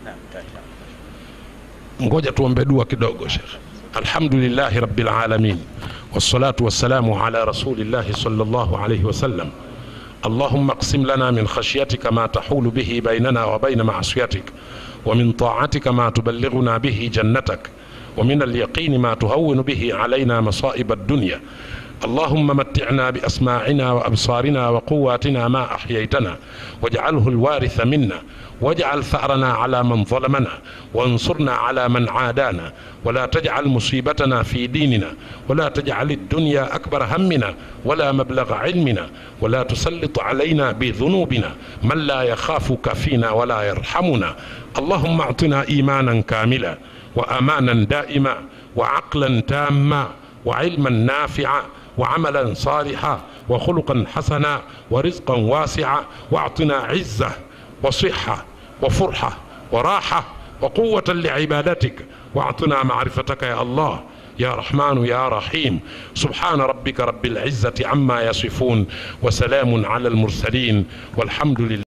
ngoja tuombe dua kidogo shekh alhamdulillahi rabbil alamin wassalatu wassalamu ala rasulillahi sallallahu alayhi wasallam اللهم اقسم لنا من خشيتك ما تحول به بيننا وبين معصيتك ومن طاعتك ما تبلغنا به جنتك ومن اليقين ما تهون به علينا مصائب الدنيا اللهم متعنا باسماعنا وابصارنا وقواتنا ما احييتنا واجعله الوارث منا واجعل ثارنا على من ظلمنا وانصرنا على من عادانا ولا تجعل مصيبتنا في ديننا ولا تجعل الدنيا اكبر همنا ولا مبلغ علمنا ولا تسلط علينا بذنوبنا من لا يخافك فينا ولا يرحمنا اللهم اعطنا ايمانا كاملا وامانا دائما وعقلا تاما وعلما نافعا وعملا صالحا وخلقا حسنا ورزقا واسعا واعطنا عزه وصحه وفرحه وراحه وقوه لعبادتك واعطنا معرفتك يا الله يا رحمن يا رحيم سبحان ربك رب العزه عما يصفون وسلام على المرسلين والحمد لله